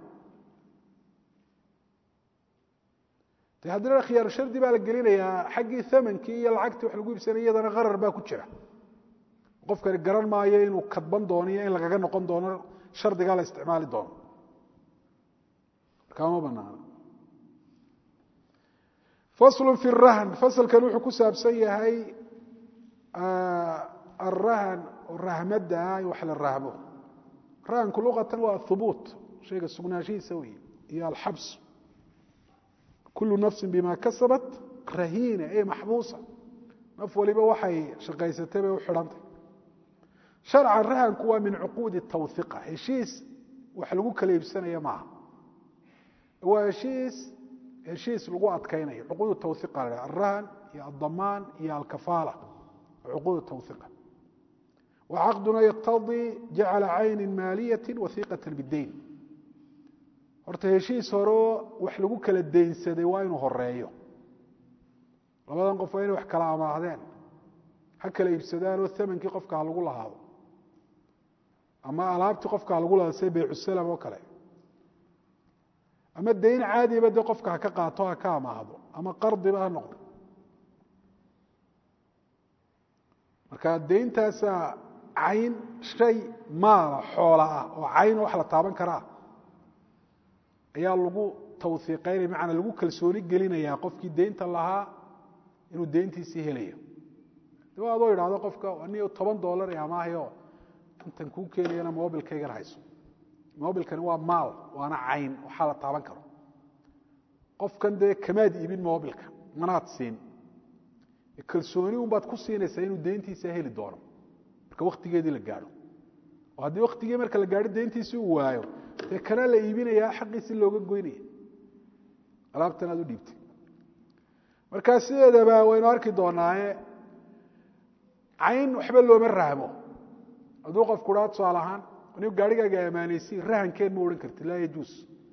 de haddina khiyaaru shardi baa la gelinayaa xaggii amankii iyo lacagtii wax lagu iibsanay iyadana qarar baa ku jira qofkani garan maayo inuu kadban doono iyo in lagaga noqon doono shardigaa la isticmaali doono markaa ma banaana faslu fi rahn fasalkan wuxuu ku saabsan yahay arahan oo rahmada ah wax la rahmo rahanku luqatan waa hubuut shayga sugnaanshihiisa wey iyo alxabs kulu nafsi bima kasabat rahiina ee maxbuusa naf waliba waxay shaqaysatay bay u xidhantay sharcan rahanku waa min cuquudi tawhiqa heshiis wax lagu kala iibsanaya maaha waa heshiis heshiis lagu adkaynayo cuquud tawhiqa la alrahan iyo aldamaan iyo alkafaala cuquud tawhiqa wacaqduna yaqtadii jacala cayni maaliyati wahiiqata bidayn horta heshiis horeo wax lagu kala daynsaday waa inuu horeeyo labadan qof waa inay wax kala amaahdeen ha kala iibsadaan oo amankii qofka ha lagu lahaado ama alaabtii qofka ha lagu lahaado sida baycusalam oo kale ama dayn caadiba dee qofka ha ka qaato ha ka amaahdo ama qardiba ha noqdo marka dayntaasa cayn shay maala xoola ah oo cayn wax la taaban karaa ayaa lagu tawhiiqaynaya macanaa lagu kalsooni gelinayaa qofkii deynta lahaa inuu deyntiisii helayo daba adoo idhahdo qofka ni toban dollar ee amaahayo intan kuu keenayana mobilkaygan hayso mobilkani waa maal waana cayn waxaa la taaban karo qofkan dee kamaad iibin mobilka manaad siin kalsooni unbaad ku siinaysaa inuu deyntiisa heli doono marka waktigeedii la gaadho oo haddii waktigii marka la gaadho deyntiisii uu waayo dee kanaa la iibinayaa xaqiisii looga goynaya alaabtan aad u dhiibtay markaa sideedaba waynu arki doonaaye cayn waxba looma rahmo hadduu qofku dhaa tusaale ahaan anigu gaarigaaga amaanaysi rahankeen ma odhan karti laa yajuus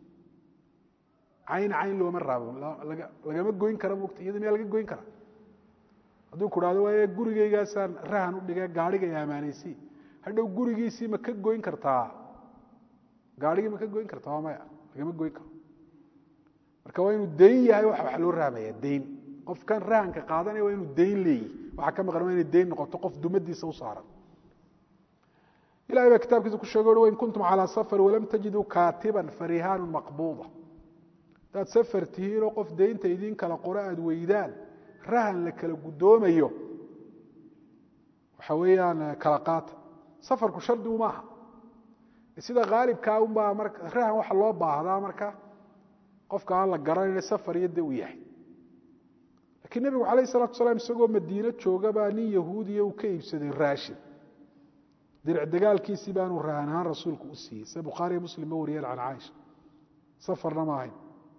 cayn cayn looma rahmo lagama goyn kara mugta iyada miyaa laga goyn kara hadduu ku dhahdo waaye gurigaygaasaan rahan u dhigay gaarhiga amaanaysi hadhow gurigiisii ma ka goyn kartaa gaarhigii ma ka goyn kartaa waa maya lagama goyn karo marka waa inuu dayn yahay wax wax loo rahmaya dayn qofkan rahanka qaadanaya waa inuu dayn leeyihi waxaa ka maqan waa inay dayn noqoto qof dumadiisa u saaran ilahay baa kitaabkiisa ku sheego wain kuntum calaa safar walam tajiduu kaatiban farihaanu maqbuuda hadaad safar tihiinoo qof daynta idiin kala qoro aada weydaan rahan la kala guddoomayo waxa weeyaan kala qaata safarku shardigu maaha sida haalibkaa unbaa marka rahan waxa loo baahdaa marka qofka aan la garanayna safar iyo de uu yahay lakiin nebigu calayh salatu salaam isagoo madiino joogabaa nin yahuudiya uu ka iibsaday raashin diric dagaalkiisii baanu rahan ahaan rasuulku u siiyey sida bukhaariyo muslim ba wariyeen can caaisha safarna ma ahayn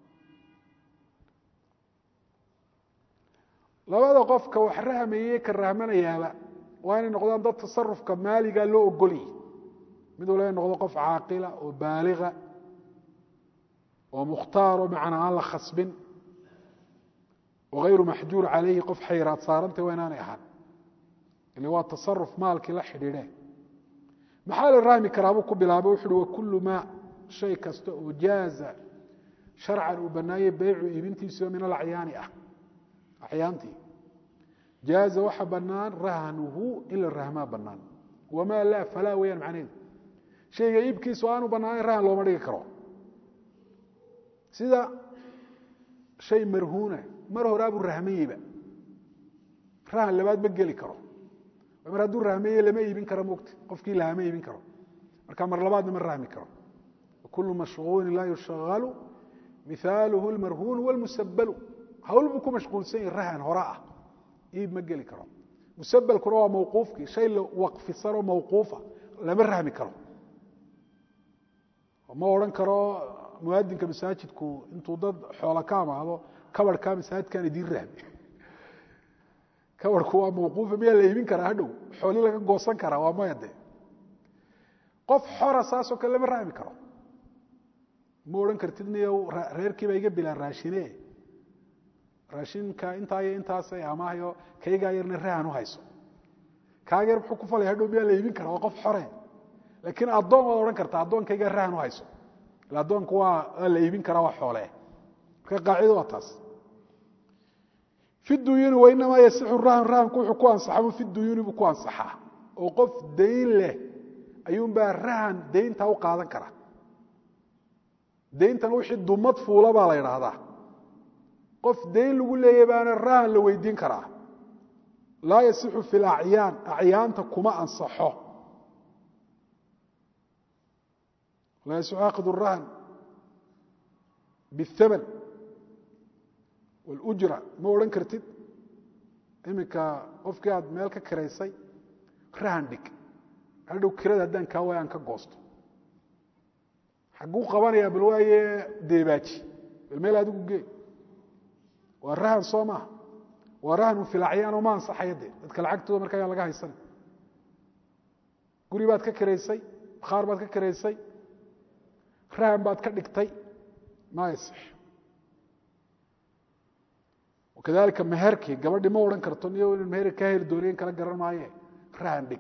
labada qofka wax rahmayey ka rahmanayaaba waa inay noqdaan dad tasarufka maaliga loo ogolyay mid waliba noqdo qof caaqila oo baaliga oo mukhtaaro macnaa aan la khasbin oo hayru maxjuur calayhi qof xayraad saarantay waa inaanay ahaan ile waa tasaruf maalkii la xidhiidhe maxaa la rahmi karaa buu ku bilaabay wuxu uhi wakullu maa shay kasta oo jaaza sharcan uu bannaayey beycu iibintiisio min alacyaani ah acyaantii jaaza waxa bannaan rahnuhu in la rahmaa bannaan wamaa laa falaa weyaan macnaheedu shayga iibkiisu aanu bannaanayn rahan looma dhigi karo sida shay marhuuna mar horaabuu rahmayeyba rahan labaad ma geli karo mar hadduu rahmeye lama iibin karo mogta qofkii lahama iibin karo marka mar labaadna ma rahmi karo wakulu mashغuulin laa yushagalu mihaaluhu اlmarhuunu wاlmusabalu hawl buu ku mashquulsan yahi rahan hore ah iib ma geli karo musabalkuna waa mawquufkii shay la waqfisanoo mawquufa lama rahmi karo ma odhan karo muadinka masaajidku intuu dad xoola ka amaado kabarhkaa masaajidkan idiin rahmi kabarhku waa mawquufa miyaa la iibin karaa hadhow xooli laga goosan karaa waa maya de qof xora saasoo kale lama rahmi karo ma odhan kartid niyo reerkiiba iga bilaan raashine raashinka intaa iyo intaasay amaahayo kaygaa yarna rahan u hayso kaaga yar muxuu ku falaya hadhow miyaa la iibin karaa waa qof xore laakiin addoon waad odhan kartaa addoonkaygaa rahan u hayso ila addoonku waa waa la iibin karaa waa xoole marka qaacido waa taas fi duyuuni wainamaa yasixu rahan rahanku wuxuu ku ansaxamu fi duyuuni buu ku ansaxaa oo qof dayn leh ayuunbaa rahan dayntaa u qaadan kara dayntana wixii dumad fuula baa la idhaahdaa qof dayn lagu leeyahy baana rahan la weydiin karaa laa yasixu fi lacyaan acyaanta kuma ansaxo laa yasixu akhid rahan biاthaman wاlujra ma odhan kartid iminka qofkii aad meel ka kiraysay rahan dhig hadhow kirada haddaan kaa waaya aan ka goosto xagguu qabanayaa bal waaye deebaaji bal meel adigu gee waa rahan soo maaha waa rahan filacyaanoo ma ansaxaya de dadka lacagtooda marka ayaan laga haysanay guri baad ka kiraysay bakhaar baad ka kiraysay rahan baad ka dhigtay ma yaصix wakadalika meherkii gabadhi ma odhan karto niyo ina meher kaa heli dooniyen kala garan maaye rahan dhig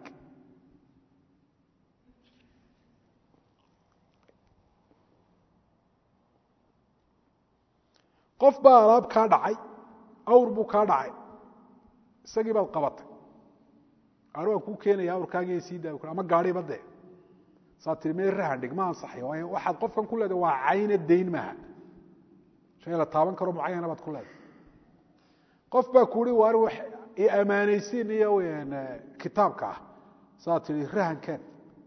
qof baa alaab kaa dhacay awr buu kaa dhacay isagii baad qabatay ar waan kuu keenaya awrkaagiiy sii daa ama gaadhiba dee saa tii mee rahan dhig ma ansaxay waayo waxaad qofkan ku leedahay waa cayna dayn maaha shay la taaban karo mucayana baad ku leedahay qof baa kuuhi waar wax i ammaanaysiin iyo kitaabka ah saa tii rahankeen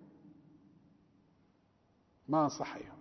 ma ansaxayo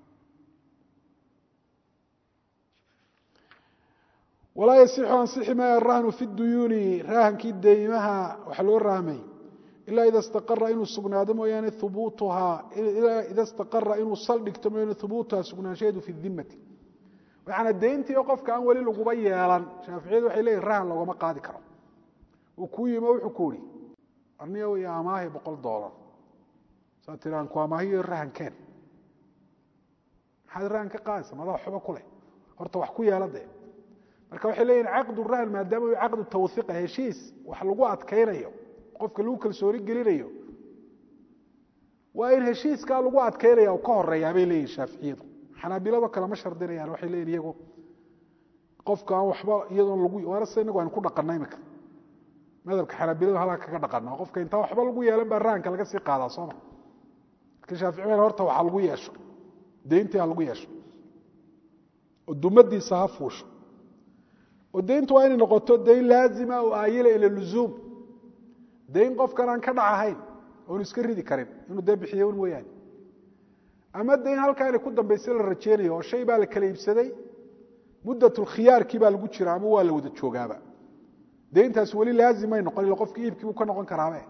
walaa yasixu ansixi maya arahnu fi duyuuni rahankii deymaha waxa loo rahmay ilaa ida istaqara inuu sugnaado mooyaane ubuutuhaa ilaa ida istaqara inuu saldhigto mooyaane hubuutuhaa sugnaanshaheedu fi dimati waxaana deyntii oo qofka aan weli laguba yeelan shaaficiyadu waxay leeyihin rahan loogama qaadi karo uu kuu yimo wuxuu ku ihi arniyo iyo amaahi boqol doolar saa tiri aan ku amaahiyo rahankeen maxaad rahan ka qaadaysa madaa waxba ku leh horta wax ku yeela dee marka waxay leeyihin caqdu rahan maadaama u caqdu tawhiiqa heshiis wax lagu adkaynayo qofka lagu kalsooni gelinayo waa in heshiiskaa lagu adkaynaya u ka horeeyaa bay leeyihin shaaficiyadu xanaabilado kale ma shardinayaan waxay leeyihin iyagu qofka aan waxba iyadoon lagu waarase inagu aynu ku dhaqana imika madhabka xanaabiladu halkaa kaga dhaqana qofka intaa waxba lagu yeelan baa rahanka laga sii qaadaa sooma lakin shaaficiyada horta waxaa lagu yeesho deyntii ha lagu yeesho oo dumadiisa ha fuusho oo deyntu waa inay noqoto dayn laazima oo aayila ila luzuum dayn qofkan aan ka dhacahayn oonu iska ridi karin inuu dee bixiyo un mooyaane ama dayn halkaa inay ku dambaysa la rajeynayo oo shay baa la kala iibsaday muddatulkhiyaarkii baa lagu jira ama waa la wada joogaaba deyntaas weli laazimay noqon illa qofkii iibkii buu ka noqon karaabe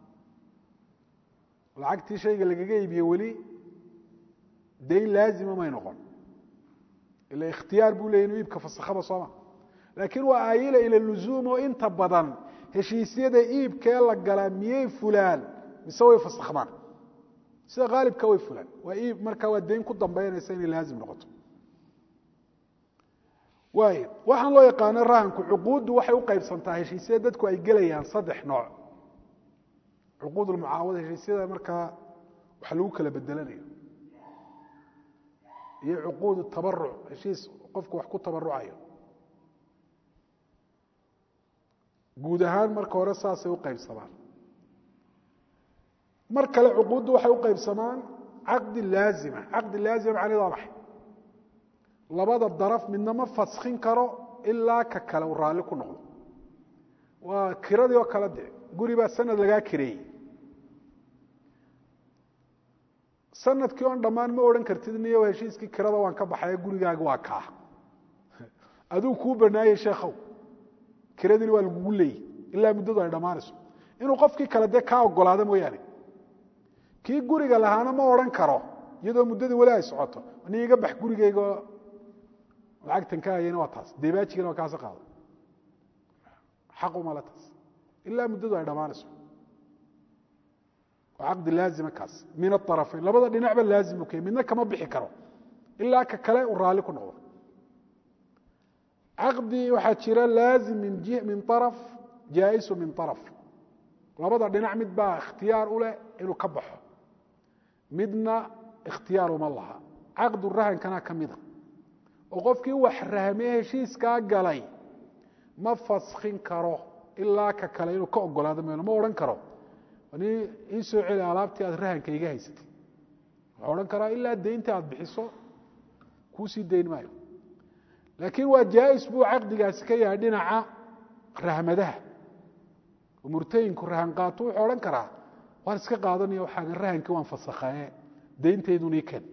lacagtii shayga lagaga iibiye weli dayn laazima may noqon ila ikhtiyaar buu leeyay inuu iibka fasakhaba sooma laakiin waa aayila ila luzuum oo inta badan heshiisyada iibkee la galaa miyey fulaan mise way fasakhmaan sida haalibka way fulaan waa iib markaa waa dayn ku dambeynaysa inay laazim noqoto waay waxaan loo yaqaano rahanku cuquuddu waxay u qaybsantaa heshiisyada dadku ay gelayaan saddex nooc cuquud lmucaawada heshiisyada markaa wax lagu kala bedelanayo iyo cuquud tabaruc heshiis qofku wax ku tabarucayo guud ahaan marka hore saasay u qaybsamaan mar kale cuquuddu waxay u qaybsamaan caqdi laazima caqdi laazima macnaheed waa maxay labada daraf midna ma faskin karo ilaa ka kale uu raalli ku noqdo waa kiradii oo kale de guri baa sanad lagaa kireeyey sanadkii oon dhammaan ma odhan kartid niyo heshiiskii kirada waan ka baxaye gurigaaga waa kaa aduu kuu banaayey sheekhow kiradiina waa lagugu leeyey ilaa muddadu ay dhammaanayso inuu qofkii kale dee kaa ogolaado mooyaane kii guriga lahaana ma odhan karo iyadoo muddadii weli ay socoto ni iga bax gurigayga lacagtan ka hayana waa taas debaajigana waa kaasa qaado xaqumale taas ilaa muddadu ay dhammaanayso waa caqdi laazima kaas min aarafayn labada dhinacba laazim ukey midna kama bixi karo ilaa ka kale uu raalli ku noqdo caqdi waxaa jira laazim min araf jaa'isu min araf labada dhinac mid baa ikhtiyaar u leh inuu ka baxo midna ikhtiyaar uma laha caqdu rahankana ka mida oo qofkii wax rahmee heshiiskaa galay ma faskin karo ilaa ka kale inuu ka ogolaado meel ma odhan karo ni ii soo celi alaabtii aad rahanka iga haysatay wuxuu odhan karaa ilaa deynta aad bixiso kuusii dayn maayo laakiin waa jaais buu caqdigaasi ka yahay dhinaca rahmadaha oo murtayinku rahan qaato wuxuu odhan karaa waan iska qaadanaya waxaagan rahankii waan fasakhaye deyntaydun ii ken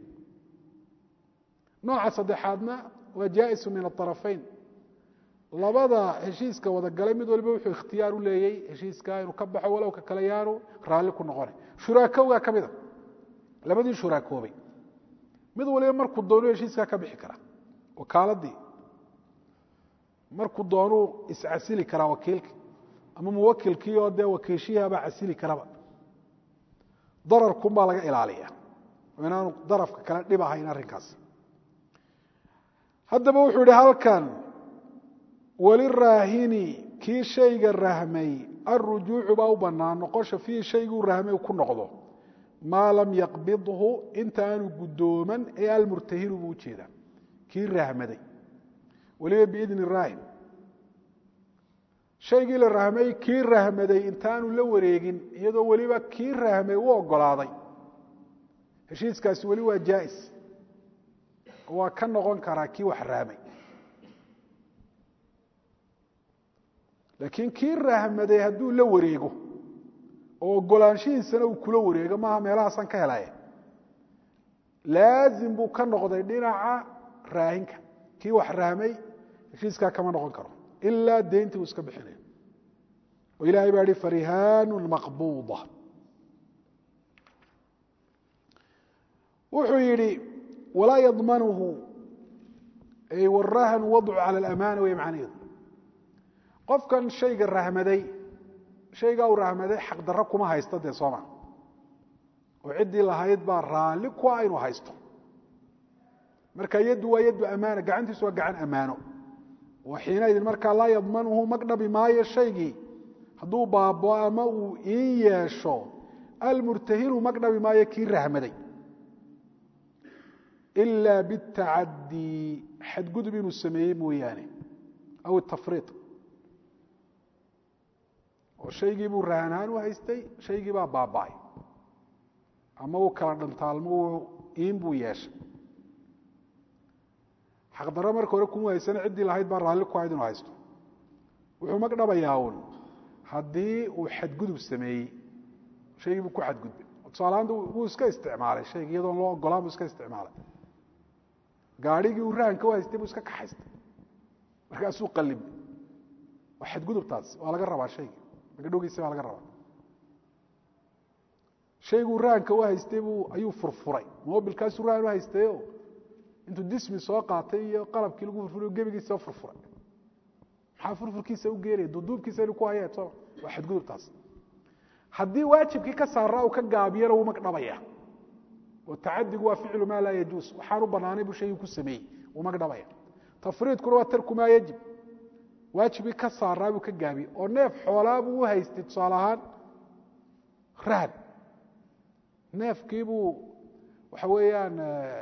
nooca saddexaadna waa jaaisu min aarafayn labada heshiiska wada galay mid waliba wuxuu ikhtiyaar u leeyey heshiiska inuu ka baxo walow ka kale yaanu raalli ku noqona shuraakowgaa ka mida labadii shuraakoobay mid waliba markuu doonuu heshiiskaa ka bixi karaa wakaaladii markuu doonuu iscasili karaa wakiilka ama muwakilkii oo dee wakiilshihiabaa casili karaba dararkunbaa laga ilaaliya oo inaanu darafka kale dhib ahayn arrinkaas haddaba wuxuu yihi halkan waliraahini kii shayga rahmay alrujuucu baa u bannaan noqosha fiihi shayguu rahmay ku noqdo maa lam yaqbidhu inta aanu guddooman ee almurtahinu buu ujeedaa kii rahmaday weliba biidni raahin shaygii la rahmay kii rahmaday intaanu la wareegin iyadoo weliba kii rahmay u ogolaaday heshiiskaasi weli waa jaais waa ka noqon karaa kii wax rahmay laakiin kii rahmaday hadduu la wareego oo ogolaanshihiisana uu kula wareego maaha meelahaasaan ka helaya laazim buu ka noqday dhinaca raahinka kii wax rahmay heshiiskaa kama noqon karo ilaa deyntii uu iska bixinayo oo ilahay baa hi farihaanu maqbuuda wuxuu yidhi walaa yadmanuhu ay warahanu wadcu cala alamaana wey macnaheedu qofkan shayga rahmaday shaygaa uu rahmaday xaqdarro kuma haysto dee sooma oo ciddii lahayd baa raalli ku ah inuu haysto marka yaddu waa yaddu amaana gacantiisu waa gacan ammaano oo xiinaydin markaa laa yadmanuhu magdhabi maayo shaygii hadduu baabo ama uu in yeesho almurtahinu magdhabi maayo kii rahmaday ilaa bitacadii xadgudub inuu sameeyey mooyaane aw itafriid oo shaygii buu rahanhaan u haystay shaygii baa baaba'ay ama uu kala dhantaalmo uu iin buu yeeshay xaqdarro marka hore kuma haysana ciddii lahayd baa raalli ku ahayd inuu haysto wuxuu magdhabayaa uun haddii uu xadgudub sameeyey shaygii buu ku xadgudbay tusaalahaanta wuu iska isticmaalay shaygii iyadoon loo ogolaan buu iska isticmaalay gaadhigii uu rahanka u haystay buu iska kaxaystay markaasuu qalib waa xadgudubtaas waa laga rabaa shayga magadhowgiisa baa laga rabaa shayguu rahanka u haystay buu ayuu furfuray mobilkaasuu rahan u haystayo intuu dismi soo qaatay iyo qalabkii lagu furfuray gebigiisa furfuray maxaa furfurkiisa u geenaya duuduubkiisa inuu ku haya soo waa xadgudubtaas haddii waajibkii ka saaraa uu ka gaabiyana wuu magdhabaya oo tacadigu waa ficlu maa laa yajuus waxaan u banaanay buu shaygii ku sameeyey wuu magdhabaya tafriidkuna waa tarku maa yajib waajibkii ka saaraa buu ka gaabiyey oo neef xoolaa buu u haystay tusaale ahaan rahan neefkiibuu waxa weeyaan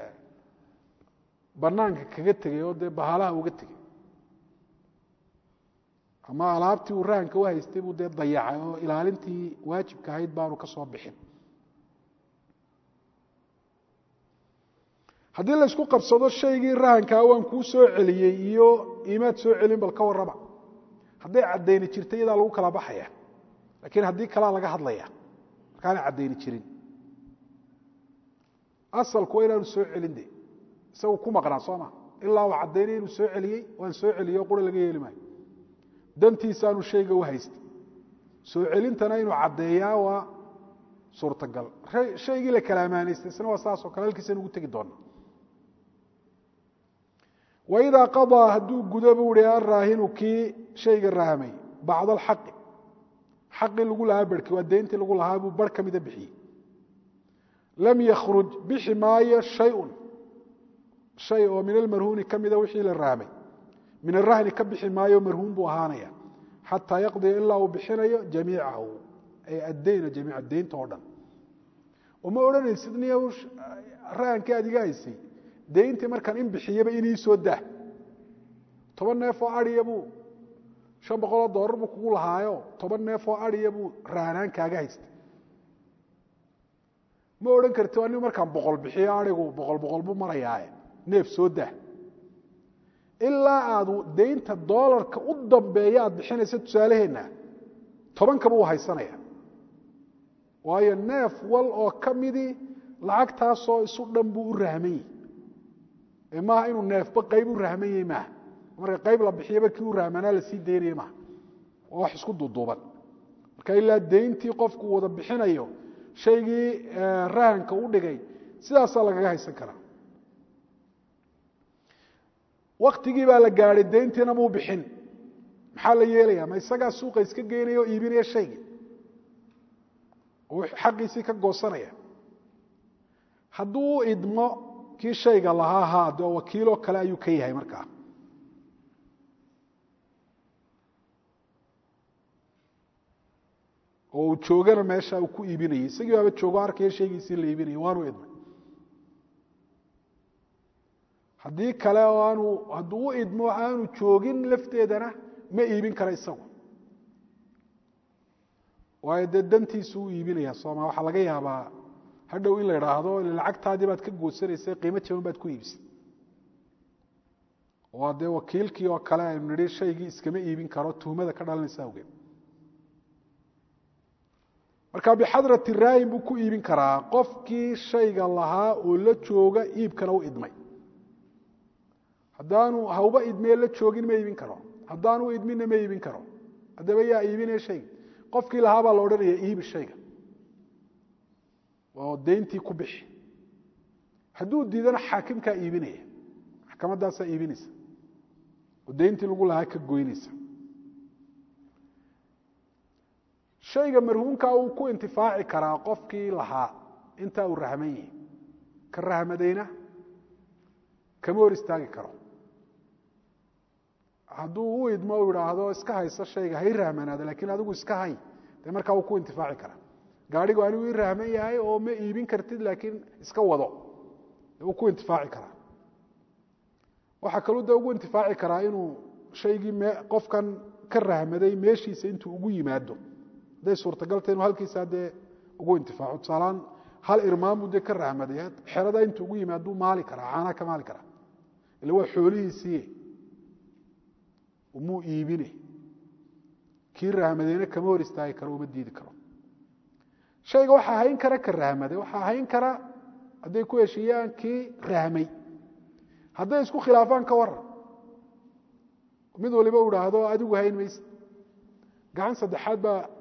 banaanka kaga tegey oo dee bahalaha uga tegey ama alaabtii uu rahanka u haystay buu dee dayacay oo ilaalintii waajibka ahayd baanu ka soo bixin haddii la isku qabsado shaygii rahankaa waan kuu soo celiyey iyo imaad soo celin bal ka warraba hadday caddayni jirta iyadaa lagu kala baxaya laakiin haddii kalaa laga hadlaya markaana caddayni jirin asalku waa inaanu soo celin de isagu ku maqnaa soo ma ilaa uu caddaynay inuu soo celiyey waan soo celiyey oo qura laga yeeli maayo dantiisaanu shayga u haystay soo celintana inuu caddeeyaa waa suurtagal shaygii la kala amaanaystay isna waa saasoo kale halkiisaynu ugu tegi doona waidaa qadaa hadduu gudo buu ihi araahinu kii shayga rahmay bacd alxaqi xaqii lagu lahaa barhkii waa deyntii lagu lahaa buu barh ka mida bixiyey lam yakhruj bixi maayo shayun shay oo min almarhuuni ka mida wixii la rahmay min arahni ka bixi maayo marhuun buu ahaanaya xataa yaqdiya ilaa uu bixinayo jamiicahu ay addeyna jamiica deynta oo dhan uma odhanaysid niy rahankii aad iga haysay deyntii markaan in bixiyaba inii soo dah toban neef oo adiya buu shan boqoloo doolar buu kugu lahaayo toban neef oo adiya buu rahanaan kaaga haystay ma odhan karti anigu markaan boqol bixiyo adigu boqol boqol buu marayaae neef soo dah ilaa aad deynta doolarka u dambeeya aad bixinaysa tusaaleheenna tobankaba uu haysanaya waayo neef wal oo ka midii lacagtaasoo isu dhan buu u rahmanyey ee maaha inuu neefba qayb u rahmanyey maaha marka qayb la bixiyaba kii u rahmanaa lasii daynaya maaha waa wax isku duuduuban marka ilaa deyntii qofku wada bixinayo shaygii rahanka u dhigay sidaasaa lagaga haysan karaa waktigii baa la gaadhay deyntiina muu bixin maxaa la yeelaya ma isagaa suuqa iska geynaya oo iibinaya shaygii oo xaqiisii ka goosanaya hadduu u idmo kii shayga lahaa haa de wakiiloo kale ayuu ka yahay markaa oo uu joogana meesha uu ku iibinayay isagii baaba joogo arkaya shaygiisii la iibinaya waanu idmay haddii kale oo aanu hadduu u idmo aanu joogin lafteedana ma iibin kara isagu waayo dee dantiisu u iibinaya sooma waxaa laga yaabaa hadhow in la idhaahdo lacagtaadii baad ka goosanaysa qiimo jaban baad ku iibisay waa dee wakiilkii oo kale aynu nidhi shaygii iskama iibin karo tuhmada ka dhalanaysa awgeed marka bixadrati raayin buu ku iibin karaa qofkii shayga lahaa oo la jooga iibkana u idmay haddaanu hawba idmee la joogin ma iibin karo haddaanu idminna ma iibin karo haddaba yaa iibinaya shayga qofkii lahaa baa la odhanaya iibi shayga oo deyntii ku bixi hadduu diidana xaakimkaa iibinaya maxkamaddaasaa iibinaysa oo deyntii lagu lahaa ka goynaysa shayga marhuumkaa uu ku intifaaci karaa qofkii lahaa intaa uu rahman yahi ka rahmadayna kama hor istaagi karo hadduu u idmo u idhaahdo iska hayso shayga hay rahmanaada lakiin adigu iska hay dee markaa uu ku intifaaci karaa gaadhigu anigu ii rahman yahay oo ma iibin kartid laakiin iska wado uu ku intifaaci karaa waxaa kaluu de ugu intifaaci karaa inuu shaygii m qofkan ka rahmaday meeshiisa intuu ugu yimaado hadday suurtagalta inuu halkiisa dee ugu intifaaco tusaalaan hal irmaanbuu dee ka rahmaday xerada intuu ugu yimaaduu maali karaa caanaa ka maali karaa ila waa xoolihiisiiye muu iibine kii rahmadeyna kama hor istaagi karo uma diidi karo shayga waxaa hayn kara ka rahmaday waxaa hayn kara hadday ku heshiiyaan kii rahmay hadday isku khilaafaan ka waran mid waliba u idhaahdo adigu hayn mayse gacan saddexaad baa